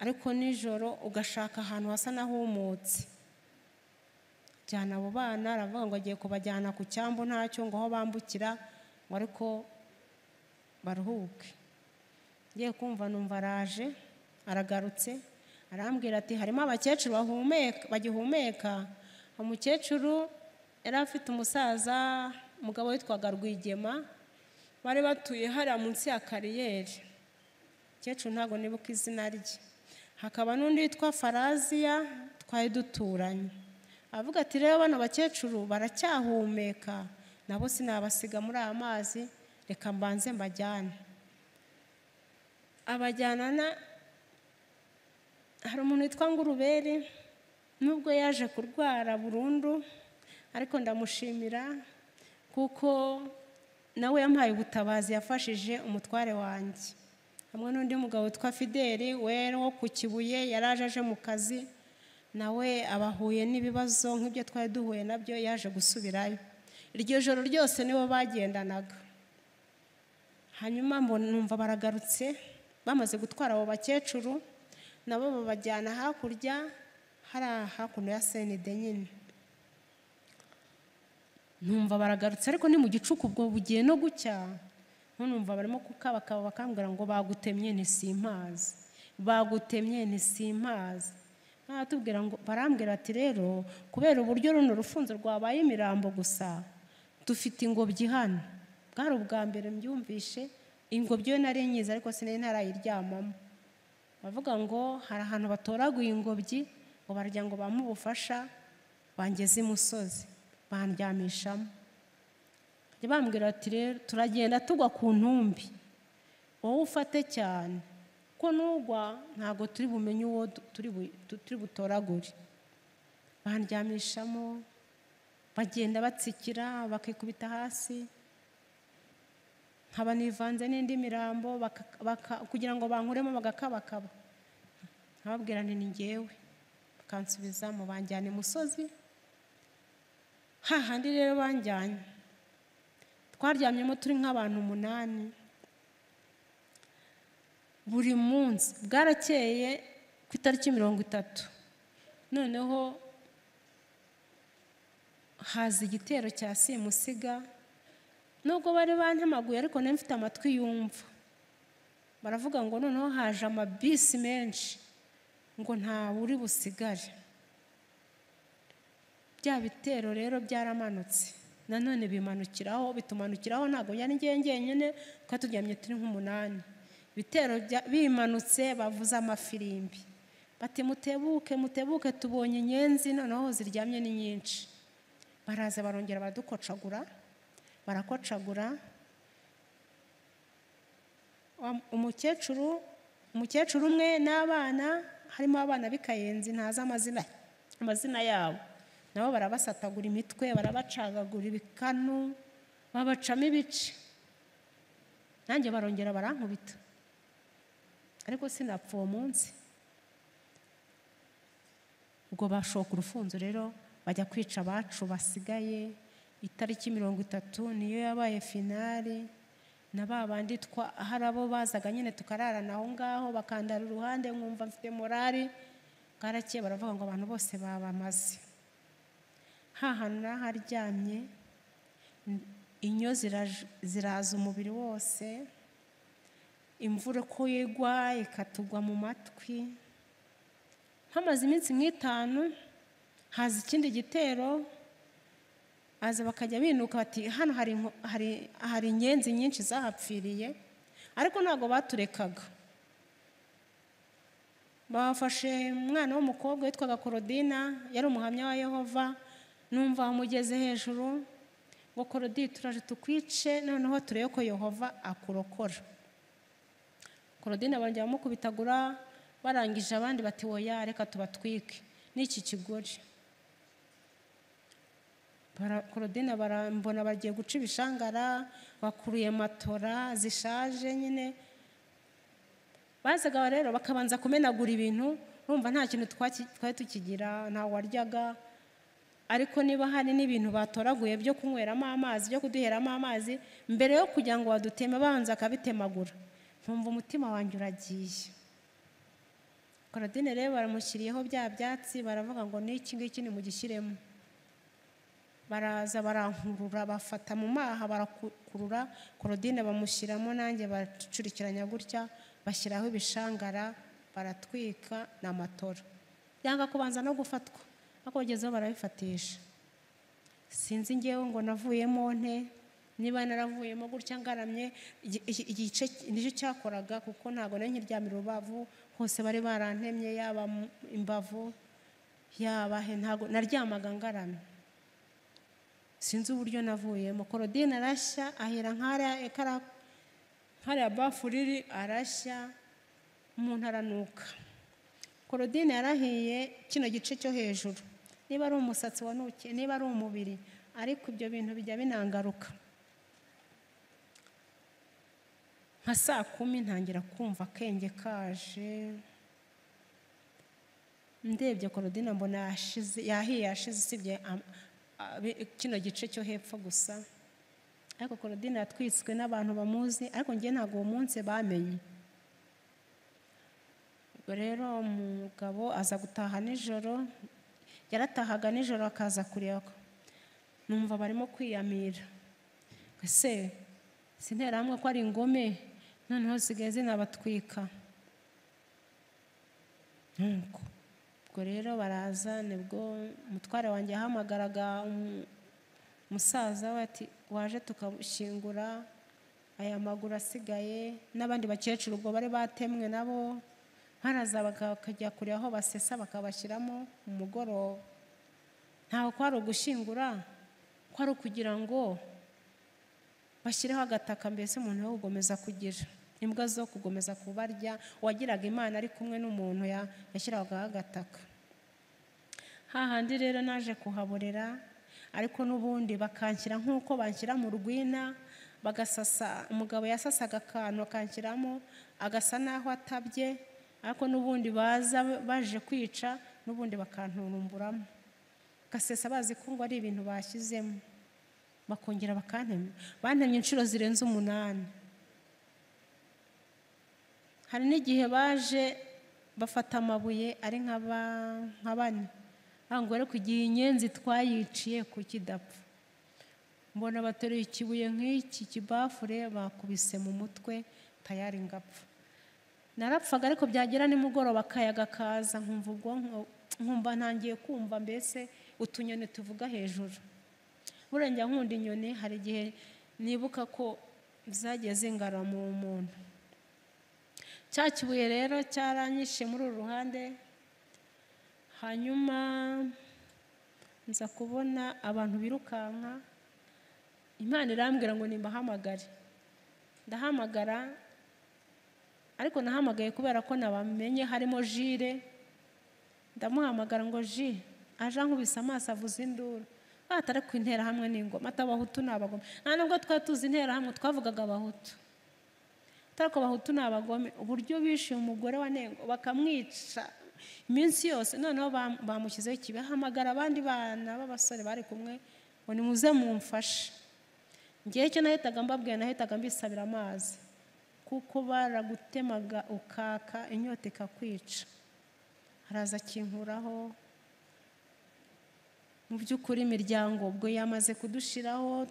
ariko nijoro ugashaka ahantu hasa n'ahumutse jyana abo bana aravuga ngo agiye kubajyana ku cyambu ntacyo ngo aho bambukira ngo ariko baruhuke ngiye kumva numva araje aragarutse arambwira ati harimo abakecuru bahumeka bagihumeka umukecuru yari afite umusaza umugabo witwaga rwigema bari batuye hariya munsi ya kariyeri umukecuru ntabwo nibuka izina rye hakaba n'undi witwa faraziya twari duturanye avuga ati rero bano bakecuru baracyahumeka nabo sinabasiga muri aya mazi reka mbanze mbajyane abajyanana hari umuntu witwa nguruberi nubwo yaje kurwara burundu ariko ndamushimira kuko nawe yampaye ubutabazi yafashije umutware wanjye hamwe n'undi mugabo witwa fideli we wo ku kibuye yari aje aje mu kazi nawe abahuye n'ibibazo nk'ibyo twari duhuye nabyo yaje gusubirayo iryo joro ryose nibo bagendanaga hanyuma mbona numva baragarutse bamaze gutwara abo bakecuru nabo babajyana hakurya hariya hakuno ya senide nyine numva baragarutse ariko ni mu gicuku ubwo bugiye no gucya ntunumva barimo kukabakaba bakambwira ngo bagutemye ntisimpazi bagutemye ntisimpazi batubwira ngo barambwira ati rero kubera uburyo runo rufunzo rwabaye imirambo gusa dufite ingobyi hano bwari ubwa mbere mbyumvishe ingobyi yo nari nyiza ariko sinari ntarayiryamamo bavuga ngo hari ahantu batoraguye ingobyi ngo barya ngo bamuhe ubufasha bangeze imusozi bandyamishamo bajya bambwira ati rero turagenda tugwa ku ntumbi wowe ufate cyane kuko nugwa ntabwo turi bumenye uwo du- turi bu- tu- turi butoragure bandyamishamo bagenda batsikira bakikubita hasi nkaba nivanze n'indi mirambo baka- baka- kugira ngo bankuremo bagakabakaba nkababwira nti ni ngewe bakansubiza mu banjyane imusozi hahandi rero banjyanye twaryamyemo turi nk'abantu umunani buri munsi bwarakeye ku itariki mirongo itatu noneho haza igitero cya simusiga nubwo bari bantemaguye ariko nari mfite amatwi yumva baravuga ngo noneho haje amabisi menshi ngo ntawe uri busigare bya bitero rero byaramanutse nanone bimanukiraho bitumanukiraho ntabwo yari ngewe ngenyine twari turyamye turi nk'umunani ibitero bya- bimanutse bavuze amafirimbi bati mutebuke mutebuke tubonye inyenzi noneho ziryamye ni nyinshi baraza barongera baradukocagura barakocagura Wa- umukecuru umukecuru umwe n'abana harimo abana b'ikayenzi ntazi amazina amazina yabo nabo barabasatagura imitwe barabacagagura ibikanu babacamo ibice nanjye barongera barankubita ariko sinapfa uwo munsi ubwo bashoka urufunzo rero bajya kwica abacu basigaye itariki mirongo itatu niyo yabaye finali na ba bandi twa hari abo bazaga nyine tukararana aho ngaho bakandara uruhande nkumva mfite morari bwarakeye baravuga ngo abantu bose babamaze hahana n'aharyamye inyo ziraj- ziraza umubiri wose imvura uko igwa ikatugwa mu matwi hamaze iminsi nk'itanu haza ikindi gitero haza bakajya binuka bati hano hari inko- hari hari inyenzi nyinshi zahapfiriye ariko ntabwo baturekaga bafashe umwana w'umukobwa witwaga korodina yari umuhamya wa yehova numva amugeze hejuru ngo korodina turaje tukwice noneho turebe ko yehova akurokora korodina barongera bamukubitagura barangije abandi bati woya reka tubatwike n'iki kigore korodina barambona bagiye guca ibishangara bakuruye matora zishaje nyine bazaga rero bakabanza kumenagura ibintu urumva nta kintu twari tukigira ntawe waryaga ariko niba hari n'ibintu batoraguye byo kunyweramo amazi byo kuduheramo amazi mbere yo kugira ngo baduteme banza akabitemagura ntumva umutima wanjye uragiye korodine rero baramushyiriyeho bya byatsi baravuga ngo n'iki ngiki nimugishyiremo baraza barankurura bafata mu maha barakurura korodine bamushyiramo nanjye baracurikiranya gutya bashyiraho ibishangara baratwika ni amatora yanga kubanza no gufatwa ariko bagezeho barabifatisha sinzi ngewe ngo navuyemo nte niba naravuyemo gutya ngaramye igice nicyo cyakoraga kuko ntabwo nari nkiryamira urubavu hose bari barantemye yaba imbavu yaba he ntabwo naryamaga ngaramye sinzi uburyo navuyemo korodine arashya ahera nk'ariya bafu riri arashya umuntu aranuka korodine yarahiye kino gice cyo hejuru niba ari umusatsi wanukiye niba ari umubiri ariko ibyo bintu bijya binangaruka nka saa kumi ntangira kumva akenge kaje ndebye korodine mbona yahiye yashize usibye kino gice cyo hepfo gusa ariko korodine yatwitswe n'abantu bamuzi ariko njye ntabwo uwo munsi bamenye rero umugabo aza gutaha nijoro yaratahaga nijoro akaza kureba numva barimo kwiyamira ese hamwe ko ari ingome noneho zisigaye zinabatwika nkuko ubwo rero baraza nibwo umutware wanjye yahamagaraga umusaza ati waje tukabushyingura aya maguru asigaye n'abandi bakecuru ubwo bari batemwe nabo haraza bakajya kure aho basesa bakabashyiramo umugoroba ntabwo kwari ugushyingura kwari ukugira ngo bashyireho agataka mbese umuntu wo gukomeza kugira imbwa zo gukomeza kubarya uwagiraga imana ari kumwe n'umuntu yashyiragaho agataka hahandi rero naje kuhaborera ariko n'ubundi bakanshyira nk'uko banshyira mu rwina bagasasa umugabo yasasaga akantu akanshyiramo agasa n'aho atabye ariko n'ubundi baza baje kwica n'ubundi bakanturumburamo gasesa bazi ko ngo ari ibintu bashyizemo bakongera bakantemye bantemye inshuro zirenze umunani hari n'igihe baje bafata amabuye ari nka bane ntabwo ariko igihe inyenzi twayiciye ku kidapfa mbona bateruye ikibuye nk'iki kibafure bakubise mu mutwe tayari ngapfa narapfaga ariko byagera nimugoroba akayaga kaza nkumva ubwonko nkumva ntangiye kumva mbese utunyoni tuvuga hejuru burengera nkunda inyoni hari igihe nibuka ko zagiye zingara mu muntu cya kibuye rero cyaranyishe muri uru ruhande hanyuma nza kubona abantu birukanka imana irambwira ngo nimbahamagare ndahamagara ariko nahamagaye kubera ko nabamenye harimo jire ndamuhamagara ngo ji aje ankubise amaso avuze induru batari ku interahamwe n'ingoma atabahutu ni abagome nta nubwo twari tuzi interahamwe twavugaga abahutu atari ko abahutu ni abagome uburyo bishyuye umugore wa nengo bakamwica iminsi yose noneho bamushyizeho ikibi hamagara abandi bana b'abasore bari kumwe ngo ni muze mumfashe ngewe icyo nahitaga mbabwira nahitaga mbisabira amazi kuko baragutemaga ukaka inyota ikakwica haraza akinkuraho mu by'ukuri imiryango ubwo yamaze kudushiraho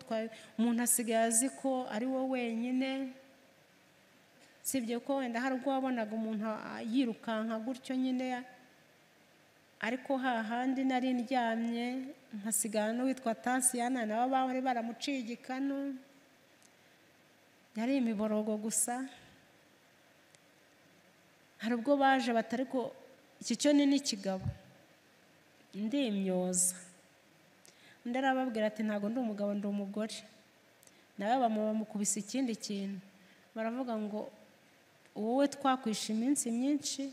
umuntu asigaye azi ko ari wo wenyine sibye ko wenda hari ubwo wabonaga umuntu yirukanka gutyo nyine ariko hahandi nari ndyamye nkasigara n'uwitwa tasiyana nabo bari baramuciye igikanu yari imiborogo gusa hari ubwo baje batari ko iki cyo ni n'ikigabo ndimyoza undi arababwira ati ntabwo ndi umugabo ndi umugore nawe bamukubise ikindi kintu baravuga ngo wowe twakwishe iminsi myinshi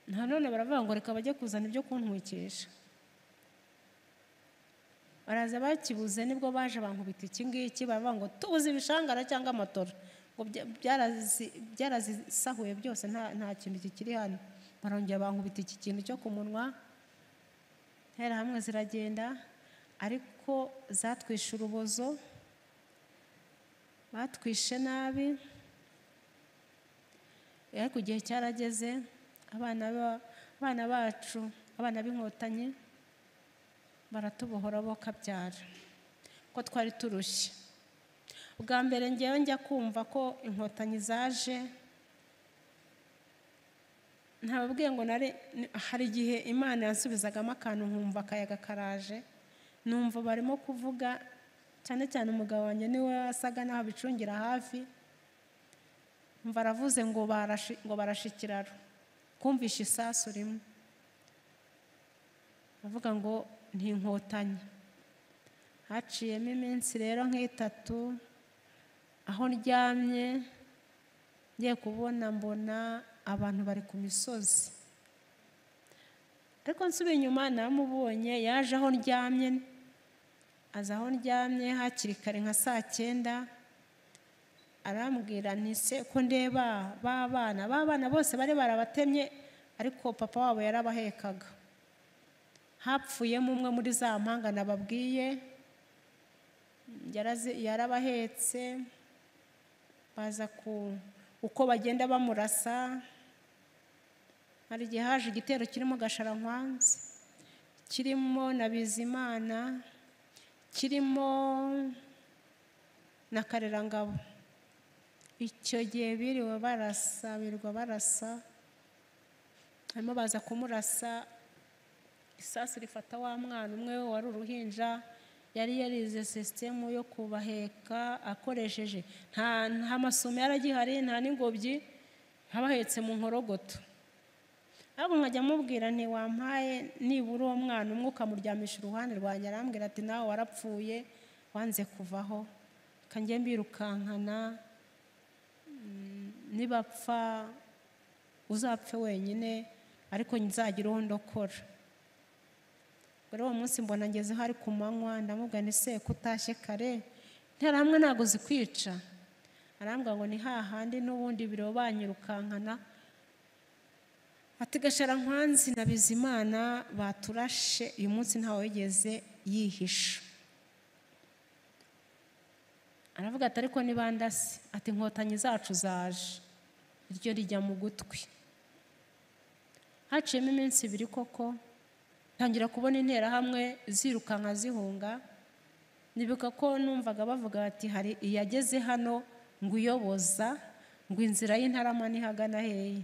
nanone baravuga ngo reka bajye kuzana ibyo kuntwikisha baraza bakibuze nibwo baje bankubita iki ngiki baravuga ngo tubuze ibishangara cyangwa amatora ngo byarazisahuye byose nta kintu kikiri hano barongera bankubita iki kintu cyo ku munwa ntera hamwe ziragenda ariko zatwishe urubozo batwishe nabi ariko igihe cyarageze abana bacu abana b'inkotanyi baratubohora bo kabyara ko twari turushye bwa mbere ngewe njya kumva ko inkotanyi zaje ntababwiye ngo hari igihe imana yansubizagamo akantu nkumva akayaga karaje numva barimo kuvuga cyane cyane umugabo wanjye niwe wasaga n'aho abicungira hafi mva aravuze ngo barashe ikiraro kumvisha isasu rimwe bavuga ngo inkotanyi haciyemo iminsi rero nk'itatu aho ndyamye ngiye kubona mbona abantu bari ku misozi ariko nsubiye inyuma namubonye yaje aho ndyamye aza aho ndyamye hakiri kare nka saa cyenda arambwira ntise ko ndeba ba bana ba bana bose bari barabatemye ariko papa wabo yarabahekaga hapfuyemo umwe muri za mpanga nababwiye yarabahetse baza ku uko bagenda bamurasa hari igihe haje igitero kirimo gasharankwanzi kirimo na bizimana kirimo na karerangabo icyo gihe biriwe barasa birirwa barasa barimo baza kumurasa isasu rifata wa mwana umwe wari uruhinja yari yarize sisitemu yo kubaheka akoresheje nta masumo yaragihari nta n'ingobyi abahetse mu nkorogoto ahubwo nkajya amubwira ntiwampaye nibura uwo mwana umwe ukamuryamisha uruhande rwanjye arambwira ati nawe warapfuye wanze kuvaho kange mbirukankana nibapfa uzapfe wenyine ariko nzagira uwo ndokora rero uwo munsi mbona ngeze hari ku manywa ndamubwira ni se kutashye kare ntaramwe ntabwo zikwica arambwira ngo ni hahandi n'ubundi biro banyirukankana ati gashara nkwanzi na bizimana baturashe uyu munsi ntawe wigeze yihisha aravuga ati ariko niba ndasi ati inkotanyi zacu zaje iryo rijya mu gutwi haciyemo iminsi ibiri koko ntangira kubona interahamwe zirukanka zihunga nibuka ko numvaga bavuga bati hari iyageze hano ngo uyoboza ngo inzira y'intarama ntihagana hehe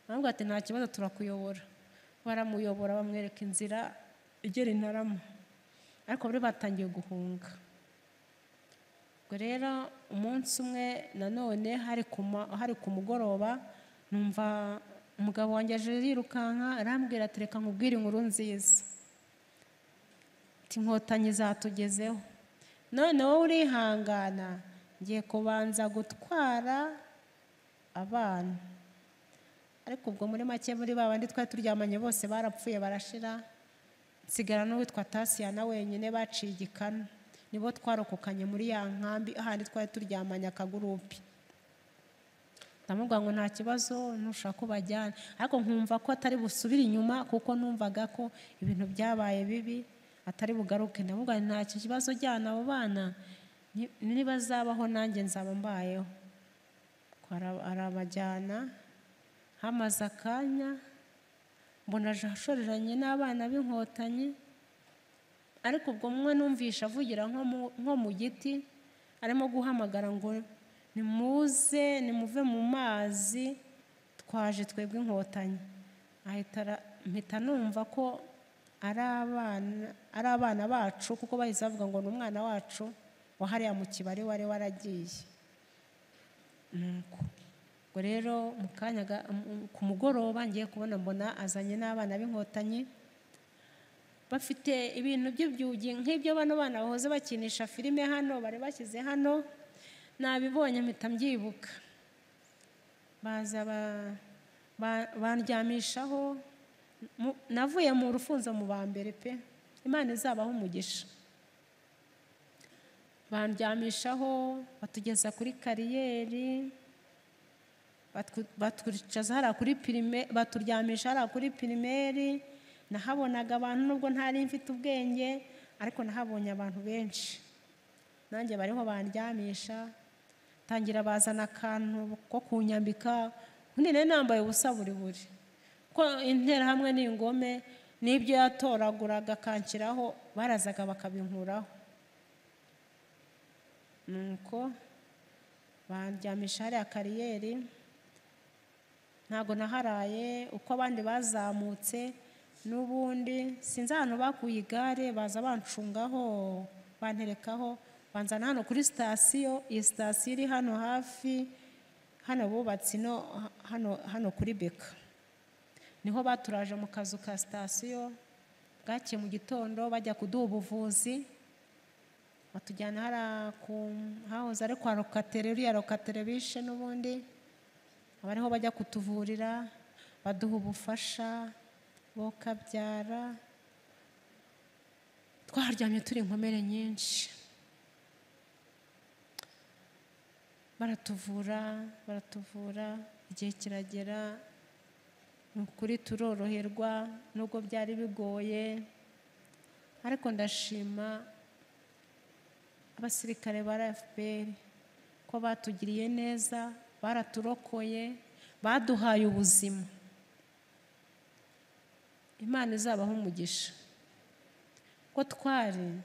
ntabwo ati nta kibazo turakuyobora baramuyobora bamwereka inzira igera intarama ariko bari batangiye guhunga ubwo rero umunsi umwe nanone hari ku mugoroba numva umugabo wanjye aje yirukanka arambwira ati reka nkubwire inkuru nziza inkotanyi zatugezeho none wowe urihangana ngiye kubanza gutwara abana ariko ubwo muri make muri ba bandi twari turyamanye bose barapfuye barashira nsigara n'uwitwa tasiyana wenyine baciye igikanu nibo twarokokanye muri ya nkambi ahandi twari turyamanye akagurupe ndamubwira ngo nta kibazo ntushaka ko bajyana ariko nkumva ko atari busubire inyuma kuko numvaga ko ibintu byabaye bibi atari bugaruke ndamubwira ngo nta kibazo jyana abo bana niba azabaho nanjye nzaba mbayeho arabajyana hamaze akanya mbona ashoreranye n'abana b'inkotanyi ariko ubwo umwe numvisha avugira nko mu giti arimo guhamagara ngo nimuze nimuve mu mazi twaje twebwe inkotanyi mpita numva ko ari abana bacu kuko bahise bavuga ngo ni umwana wacu wahariya mu kibari wari waragiye ubwo rero mu kanya ga- m- ku mugoroba ngiye kubona mbona azanye n'abana b'inkotanyi bafite ibintu by'ibyugi nk'ibyo bano bana bahoze bakinisha filime hano bari bashyize hano nabibonye mpita mbyibuka baza ba- ba- bandyamishaho Mu- navuye mu rufunzo mu ba mbere pe imana izabaho umugisha bandyamishaho batugeza kuri kariyeri batwu- batwicaza hariya kuri pirime baturyamisha hariya kuri pirimeri nahabonaga abantu nubwo ntari mfite ubwenge ariko nahabonye abantu benshi nanjye bariho bandyamisha tangira bazana akantu ko kunyambika ubundi nari nambaye ubusa buri buri ko interahamwe n'ingome n'ibyo yatoraguraga akanshyiraho barazaga bakabinkuraho nuko bandyamisha hariya kariyeri ntabwo naharaye uko abandi bazamutse n'ubundi sinzi ahantu bakuye igare baza bancungaho banterekaho banzana hano kuri sitasiyo iyi sitasiyo iri hano hafi hano bubatse ino hano hano kuri beka niho baturaje mu kazu ka sitasiyo bwakeye mu gitondo bajya kuduha ubuvuzi batujyana hariya ku hahoze ari kwa rokatere uriya rokatere bishe n'ubundi abariho bajya kutuvurira baduha ubufasha bokabyara twaharyamye turi inkomere nyinshi baratuvura baratuvura igihe kiragera ni ukuri turoroherwa nubwo byari bigoye ariko ndashima abasirikare ba FPR ko batugiriye neza baraturokoye baduhaye ubuzima imana izabaho umugisha ko twari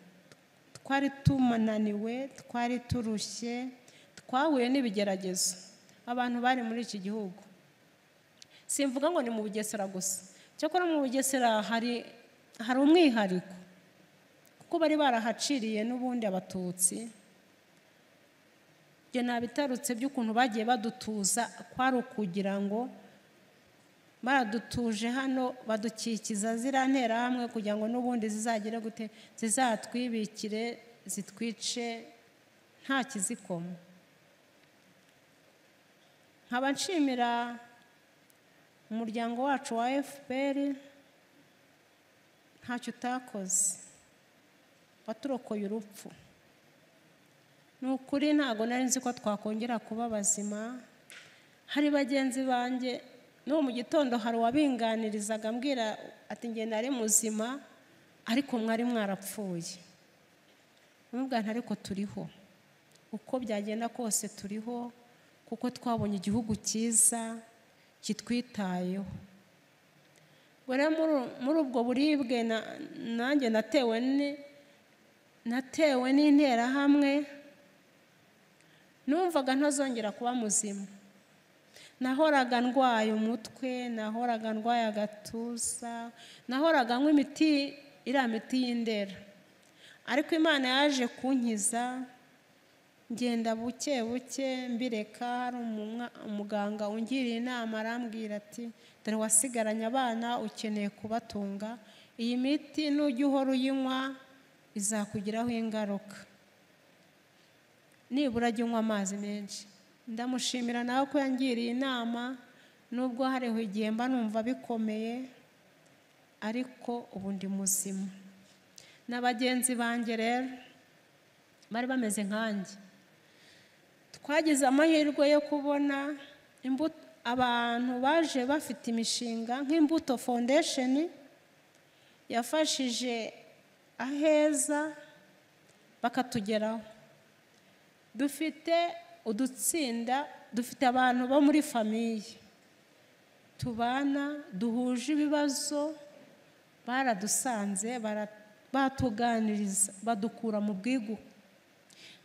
twari tumananiwe twari turushye twahuye n'ibigeragezo abantu bari muri iki gihugu simvuga ngo ni mu bugesera gusa cyakora mu bugesera hari hari umwihariko kuko bari barahaciriye n'ubundi abatutsi ibyo nabitarutse by'ukuntu bagiye badutuza kwari ukugira ngo baradutuje hano badukikiza ziriya nterahamwe kugira ngo n'ubundi zizagire gute zizatwibikire zitwice nta kizikoma nkaba nshimira umuryango wacu wa fpr ntacyo utakoze waturokoye urupfu ni ukuri ntabwo nari nzi ko twakongera kuba bazima hari bagenzi banjye n'ubu mu gitondo hari uwabinganirizaga ambwira ati njye nari muzima ariko mwari mwarapfuye umubwana ariko turiho uko byagenda kose turiho kuko twabonye igihugu cyiza kitwitayeho Ubwo rero muri- muri ubwo buribwe na- nanjye natewe ni- natewe n'interahamwe numvaga ntazongera kuba muzima nahoraga ndwaye umutwe nahoraga ndwaye agatuza nahoraga anywa imiti iriya miti y'indera ariko imana yaje kunkiza ngenda buke buke mbireka hari umwa- umuganga ungiriye inama arambwira ati dore wasigaranye abana ukeneye kubatunga iyi miti nujya uhora uyinywa izakugiraho ingaruka nibura ajya unywa amazi menshi ndamushimira nawe ko yangiriye inama nubwo hariho igihe mba numva bikomeye ariko ubu ndi muzima na bagenzi banjye rero bari bameze nkanjye twagize amahirwe yo kubona imbuto abantu baje bafite imishinga nk'imbuto foundation yafashije aheza bakatugeraho dufite udutsinda dufite abantu bo muri famiye tubana duhuje ibibazo baradusanze bara- batuganiriza badukura mu bwigu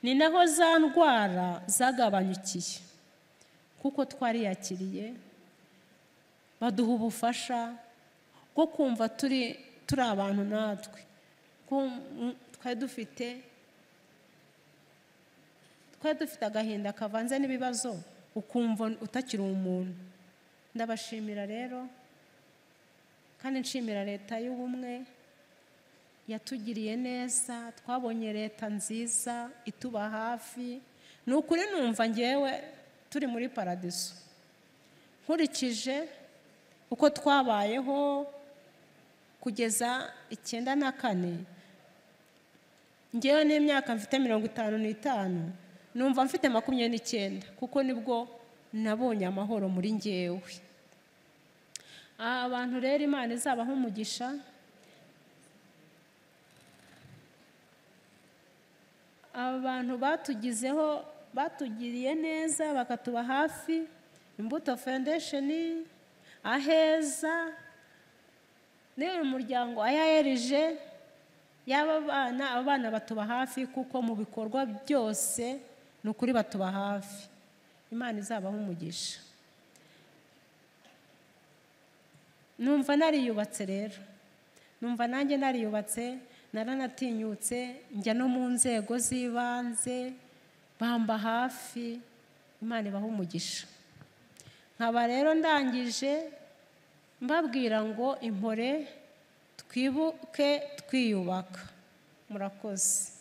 ni naho za ndwara zagabanyukiye kuko twariyakiriye baduha ubufasha bwo kumva turi turi abantu natwe Kum- twari dufite twari dufite agahinda kavanze n'ibibazo ukumva utakiri umuntu ndabashimira rero kandi nshimira leta y'ubumwe yatugiriye neza twabonye leta nziza ituba hafi ni ukuri numva ngewe turi muri paradiso nkurikije uko twabayeho kugeza icyenda na kane ngewe n'imyaka mfite mirongo itanu n'itanu numva mfite makumyabiri n'icyenda kuko nibwo nabonye amahoro muri ngewe abantu rero imana izabaho umugisha abantu batugizeho batugiriye neza bakatuba hafi imbuto foundation aheza n'uyu muryango ayaherije yaba bana aba bana batuba hafi kuko mu bikorwa byose ni ukuri batuba hafi imana izabaho umugisha numva nariyubatse rero numva nanjye nariyubatse naranatinyutse njya no mu nzego z'ibanze bamba hafi imana ibaha umugisha nkaba rero ndangije mbabwira ngo impore twibuke twiyubaka murakoze